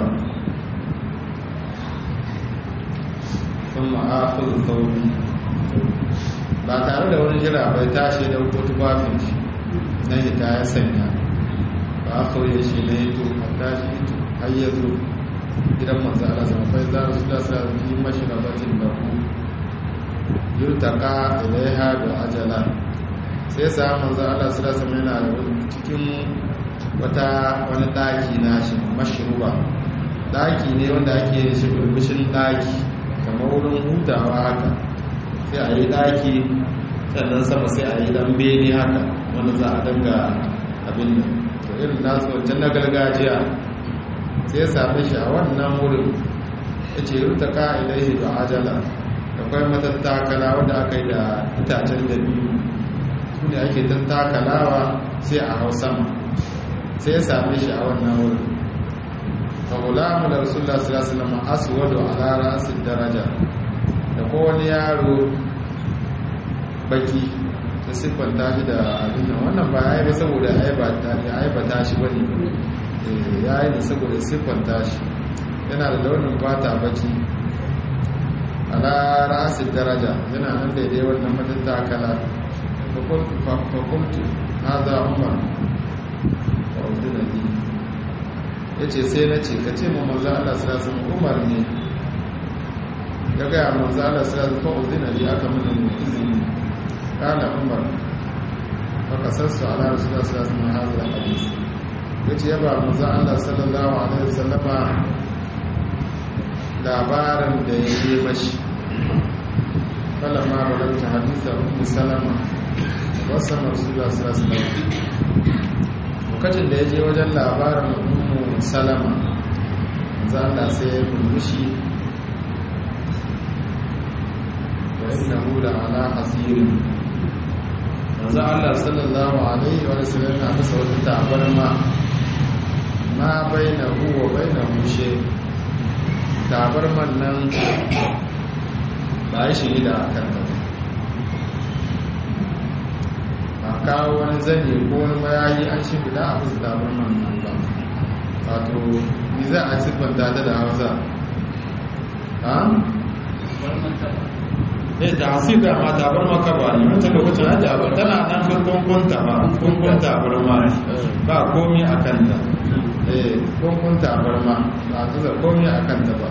sun ma'afin sauri ba tare da wani jira bai tashi da hukutu bafin shi na hita ya sanya ba a kauye shi na hito a tashi hito har ya zo gidan manzo Allah sama fa za su da sa fi mashrabatin da ku yurtaka ilaiha da ajala sai sa manzo Allah sallallahu alaihi wasallam yana cikin wata wani daki na shi mashruba daki ne wanda ake yin shi burbushin daki kamar wurin hutawa haka sai a yi daki sannan sama sai a yi dan bene haka wanda za a danga abin nan to irin nasu wancan na gargajiya sai ya same shi a wannan wurin ya ce ruta ka'idai ba ajala akwai matattakala wanda aka yi da itacen da biyu su ne ake tattakalawa sai a hau sama sai ya same shi a wannan wurin fahulamu da rasulullah sallallahu alaihi wasallam aswadu ala ra'sid daraja da kowane yaro baki ta siffanta shi da abin nan wannan ba ya yi ba saboda aibata shi bane ya yi da saboda siffanta shi yana da launin fata baki ala rasin daraja yana nan daidai wannan matattakala fakultu na za umar wa udunadi ya ce sai na ce ka ce ma manzo Allah sirasun umar ne ya gaya manzo Allah sirasun fa udunadi aka mana izini kana umar faka sassu ala rasulullah sirasun na hazar hadisi ya ce ya ba manzan Allah sallallahu Alaihi wasallama labarin da ya yi mashi falama balanta hadisa umu salama wasa marsula sallallahu lokacin da ya je wajen labarin umu salama manzan Allah sai ya murmushi wa inna hula ala hasirin manzan Allah sallallahu Alaihi wasallam na masa wata tabarma ma bai na huwa bai na hushe tabarman nan ba shi da kan ta a kawo wani zane ko wani mayayi an shi guda a fusa tabarman nan ba wato ni za a siffanta ta da hausa ha? eh da hasir da ma tabarma ka ba ne wancan lokacin an tabar tana nan kunkun ba kunkun tabarma ba komi a kanta kunkun tabarma ba ta da komi a kanta ba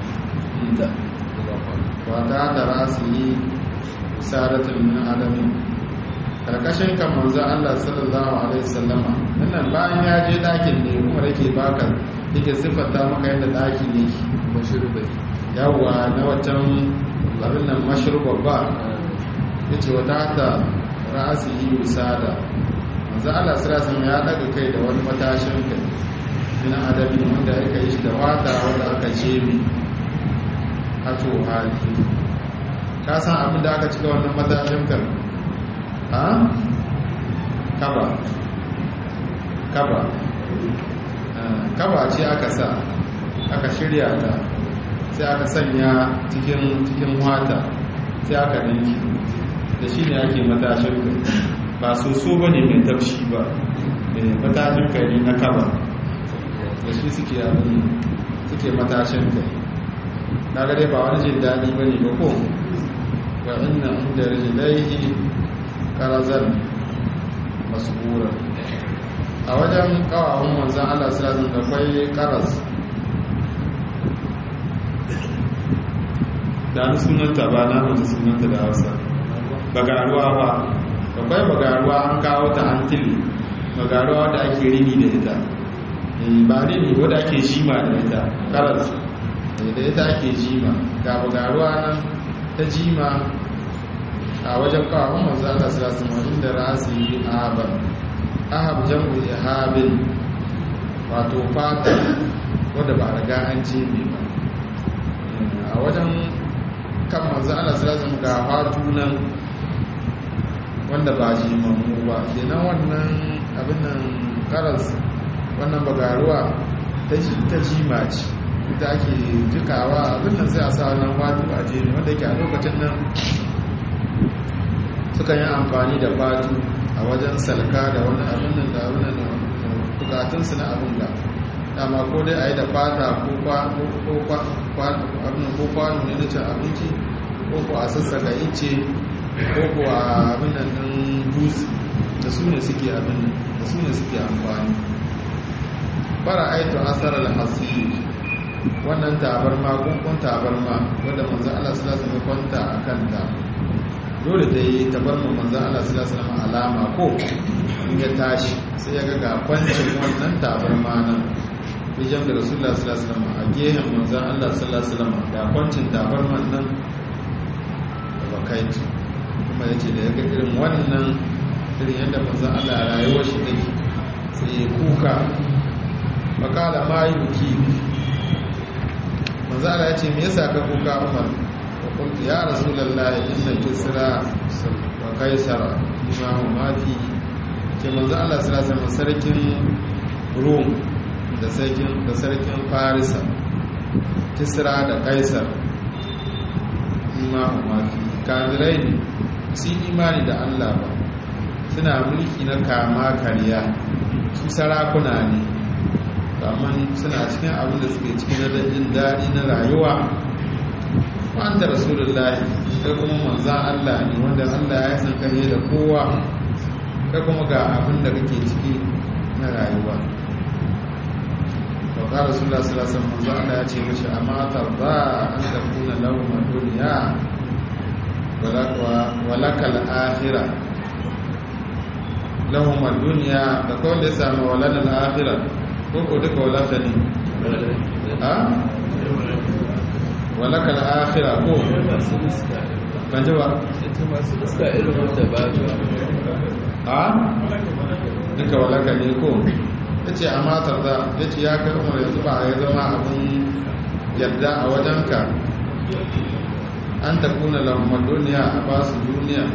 wata da rasu yi saratun min adami karkashin kan manzo Allah sallallahu alaihi wasallama nan bayan ya je dakin ne kuma yake baka yake siffanta maka yadda daki ne mashrubai yawa na wancan abin nan mashruba ba yace wata ta rasu yi usada manzo Allah sallallahu alaihi ya daga kai da wani matashin kai min adabi wanda aka yi shi da wata wanda aka ce mi hato hali ka san abin da aka cika wannan matashin kan ha kaba kaba kaba ce aka sa aka shirya ta sai aka sanya cikin cikin wata sai aka dinki da shi ne ake matashin kai ba soso ba ne mai tafshi ba matashin kai ne na kaba da shi suke abin suke matashin kai na gare ba wani jin daɗi ba ne ba ko wa inna inda rijilaihi karazan masbura a wajen kawawun manzan Allah sallallahu da kwai karas da ni sunanta ba na mutu sunanta da Hausa bagaruwa ba akwai bagaruwa an kawo ta an tili bagaruwa da ake rini da ita ba rini wadda ake jima da ita karas da ita ake jima ga bagaruwa nan ta jima a wajen kawon manzo Allah sallallahu alaihi wasallam da rasi ahaban ahab jam'u ihabin wato fata wanda ba riga an ce ne ba a wajen kan manzo Allah sallallahu alaihi wasallam ga fatu nan wanda ba jimamu ba kenan wannan abin nan karas wannan bagaruwa ta ta jima ce ita ake jikawa abin nan sai a sa wannan fatu a jini wanda yake a lokacin nan sukan yi amfani da fatu a wajen salka da wani abin nan da abin nan bukatunsu na abin da dama ko dai a yi da fata ko kwano ne na cin abinci ko ko a sassaka ice ko ko a abin nan ɗin dutse da su ne suke abin nan da su ne suke amfani fara aitu asarar hasiri wannan tabarma kunkun tabarma wadda manzo Allah sallallahu alaihi wasallam kwanta a kanta dole ta yi tabarma manzo Allah sallallahu alaihi wasallam alama ko in ya tashi sai ya ga ga kwancin wannan tabarma nan bijam da rasulullah sallallahu alaihi wasallam a gehen manzo Allah sallallahu alaihi wasallam ga kwancin tabarman nan da bakaitu kuma yace da ya ga irin wannan irin yadda manzo Allah rayuwar shi take sai ya kuka makala ma yi buki manzo Allah ya ce me yasa ka kuka Umar wa qultu ya rasulullahi inna kisra wa kaisara bima huma fi ke manzo Allah sallallahu alaihi wasallam sarkin Rum da sarkin da sarkin Farisa kisra da kaisar bima huma fi kafirai ne su imani da Allah ba suna mulki na kama kariya su sarakuna ne amma suna cikin abin da suke cikin na jin daɗi na rayuwa wanda rasulullahi kai kuma manzan Allah ne wanda Allah ya san kare da kowa kai kuma ga abin da kake ciki na rayuwa sauka rasulullah sallallahu alaihi wasallam Allah ya ce mishi amma tarda an takuna lahum dunya walakal akhirah lahum dunya da kawai da ya samu walal akhirah ko duka walaka ne ha walaka al'akhira ko ban ji ba ha duka walaka ne ko ya ce a matar da ya ce ya kai umar yanzu ba a yi zama abin yadda a wajenka an ta kuna lamar duniya a ba su duniya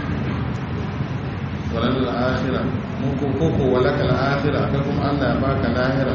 walar al'akhira muku koko walaka al'akhira ka kuma Allah ya baka lahira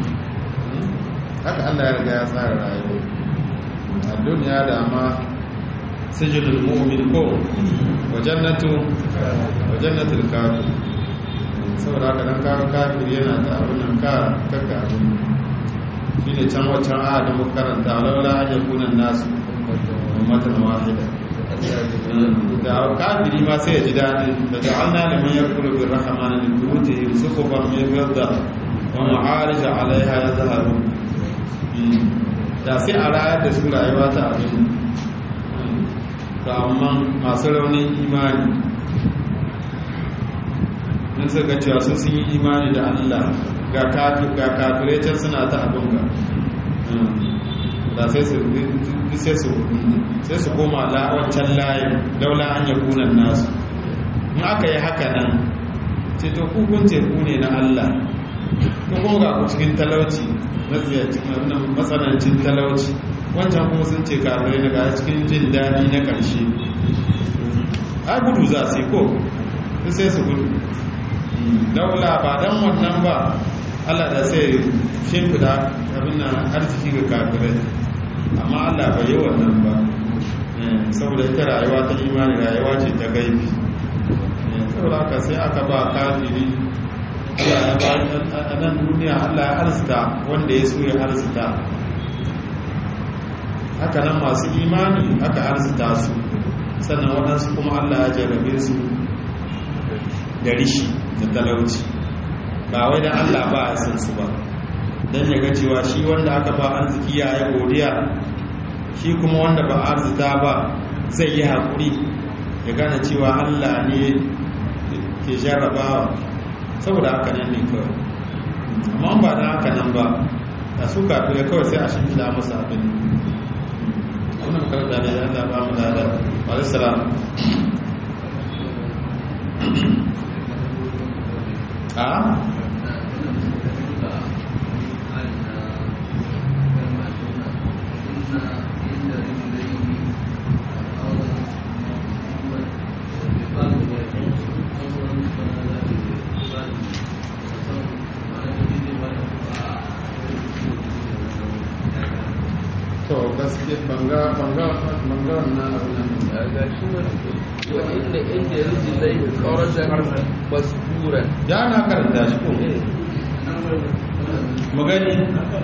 haka Allah ya riga ya tsara rayuwa a duniya da ma sijilul mu'min ko wa jannatu wa jannatul kafir saboda haka dan kawo kafir yana ta abin nan ka kaka abin shine can wancan a da muka karanta laula an yakuna nasu ummatan wahida da kafiri ma sai ya ji daɗi da ja'alna liman yakfuru bir rahmani li buyutihim suqufan min fidda wa ma'arij 'alayha yazharun da sai a rayar da su rayuwa ta abin ga amma masu raunin imani mun suka cewa sun sun yi imani da Allah ga kafirai can suna ta abin ga da sai su sai su sai su koma wancan layin daula an ya kunan nasu in aka yi haka nan ce to kukun teku ne na Allah ko kuma ga ku cikin talauci matsanancin talauci wancan kuma sun ce kafirai na ga cikin jin daɗi na ƙarshe a gudu za su yi ko sai su gudu daula ba don wannan ba Allah da sai shimfida abin nan arziki ga kafirai amma Allah bai yi wannan ba saboda ita rayuwa ta imani rayuwa ce ta gaibi saboda haka sai aka ba kafiri a nan duniya Allah ya arzita wanda ya so ya arzita haka nan masu imani aka arzuta su sannan waɗansu kuma Allah ya jarrabe su da rishi da talauci ba wai dan Allah ba ya san su ba dan ya ga cewa shi wanda aka ba arziki ya yi godiya shi kuma wanda ba arzita ba zai yi haƙuri ya gane cewa Allah ne ke jarrabawa saboda haka nan ne kawai amma ba da haka nan ba da su kafin ya kawai sai a shi da musu abin wannan karanta da ya Allah ba mu da da alisalam a to gaske banga banga banga wannan abin
ga shi wa inda inda rijlai qaradan masburan
ya na karanta shi ko magani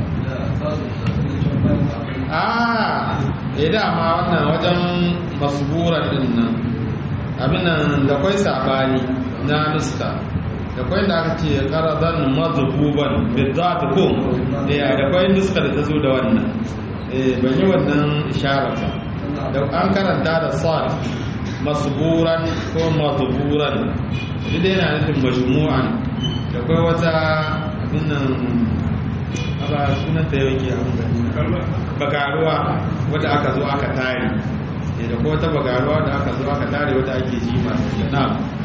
a eh dama wannan wajen masburan din nan abin nan da kwai sabani na nuska da kwai da aka ce qaradan madhuban bidat ko eh da kwai nuska da ta zo da wannan eh ban yi wannan isharar ba da an karanta da sad masburan ko madhuburan duk da yana nufin majmu'an da kai wata abin nan ba sunan ta yau ke abin gani bagaruwa wadda aka zo aka tare da ko wata bagaruwa da aka zo aka tare wadda ake jima na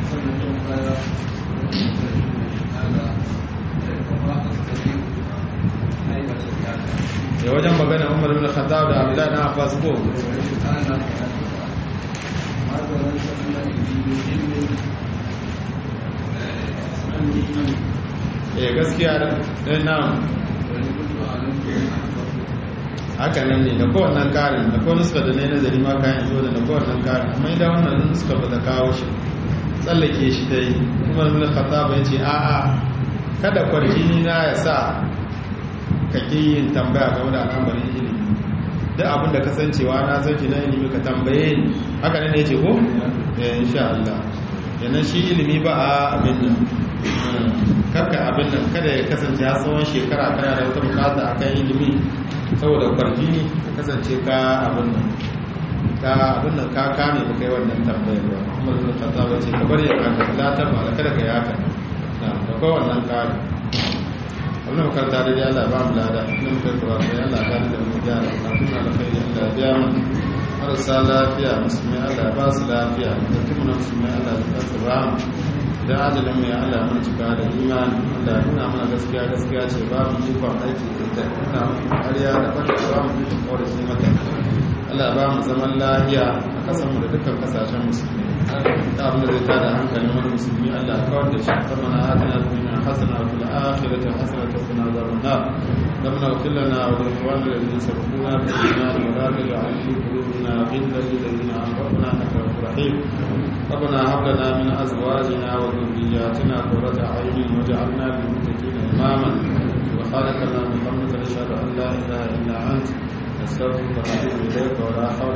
da wajen magana umar bin khattab da abdullahi na abbas ko eh gaskiya da nan haka nan ne da kowannan karin da kowannan suka da na nazari ma kayan zo da da kowannan karin amma idan wannan suka ba ta kawo shi tsallake shi ta yi kuma nuna kata ba ya ce a'a kada kwarjini na ya sa ka ƙi yin tambaya game da al'amarin ilimi duk abin da kasancewa na san shi na ilimi ka tambaye ni haka nan ne ce ko? eh insha Allah yana shi ilimi ba a abin nan karka abin nan kada ya kasance ya tsawon shekara kana da wata bukata akan ilimi saboda kwarjini ka kasance ka abin nan ka abin nan ka kame ba kai wannan tambayar ba kuma zai ta zaba ce ka bari ya kaka la ta ba kada ka yaka na da kai wannan kare wannan makaranta da ya Allah ba mu lada inda muka kura sai Allah ya da mu gyara na tuna da kai Allah ya biya mu marasa lafiya musulmi Allah ya ba su lafiya da kuma na musulmi Allah ya ba su ramu da ajalin mu ya Allah mun cika da imani Allah ya nuna mana gaskiya gaskiya ce ba mu ikon aiki da ita nuna mu ƙarya da bata ba mu ikon kawai shi mata Allah ya ba mu zaman lafiya a kasan mu da dukkan kasashen musulmi da abin da zai tada hankalin wani musulmi Allah ya kawar da shi sabana adana dunya hasana wa fil akhirati hasanatan wa qina adhaban nar ربنا اغفر لنا ولإخواننا الذين سبقونا بالإيمان ولا تجعل في قلوبنا غلا للذين آمنوا إنك رؤوف رحيم ربنا هب لنا من أزواجنا وذرياتنا قرة أعين واجعلنا للمتقين إماما سبحانك اللهم وبحمدك نشهد أن لا إله إلا أنت نستغفرك ونتوب إليك ولا حول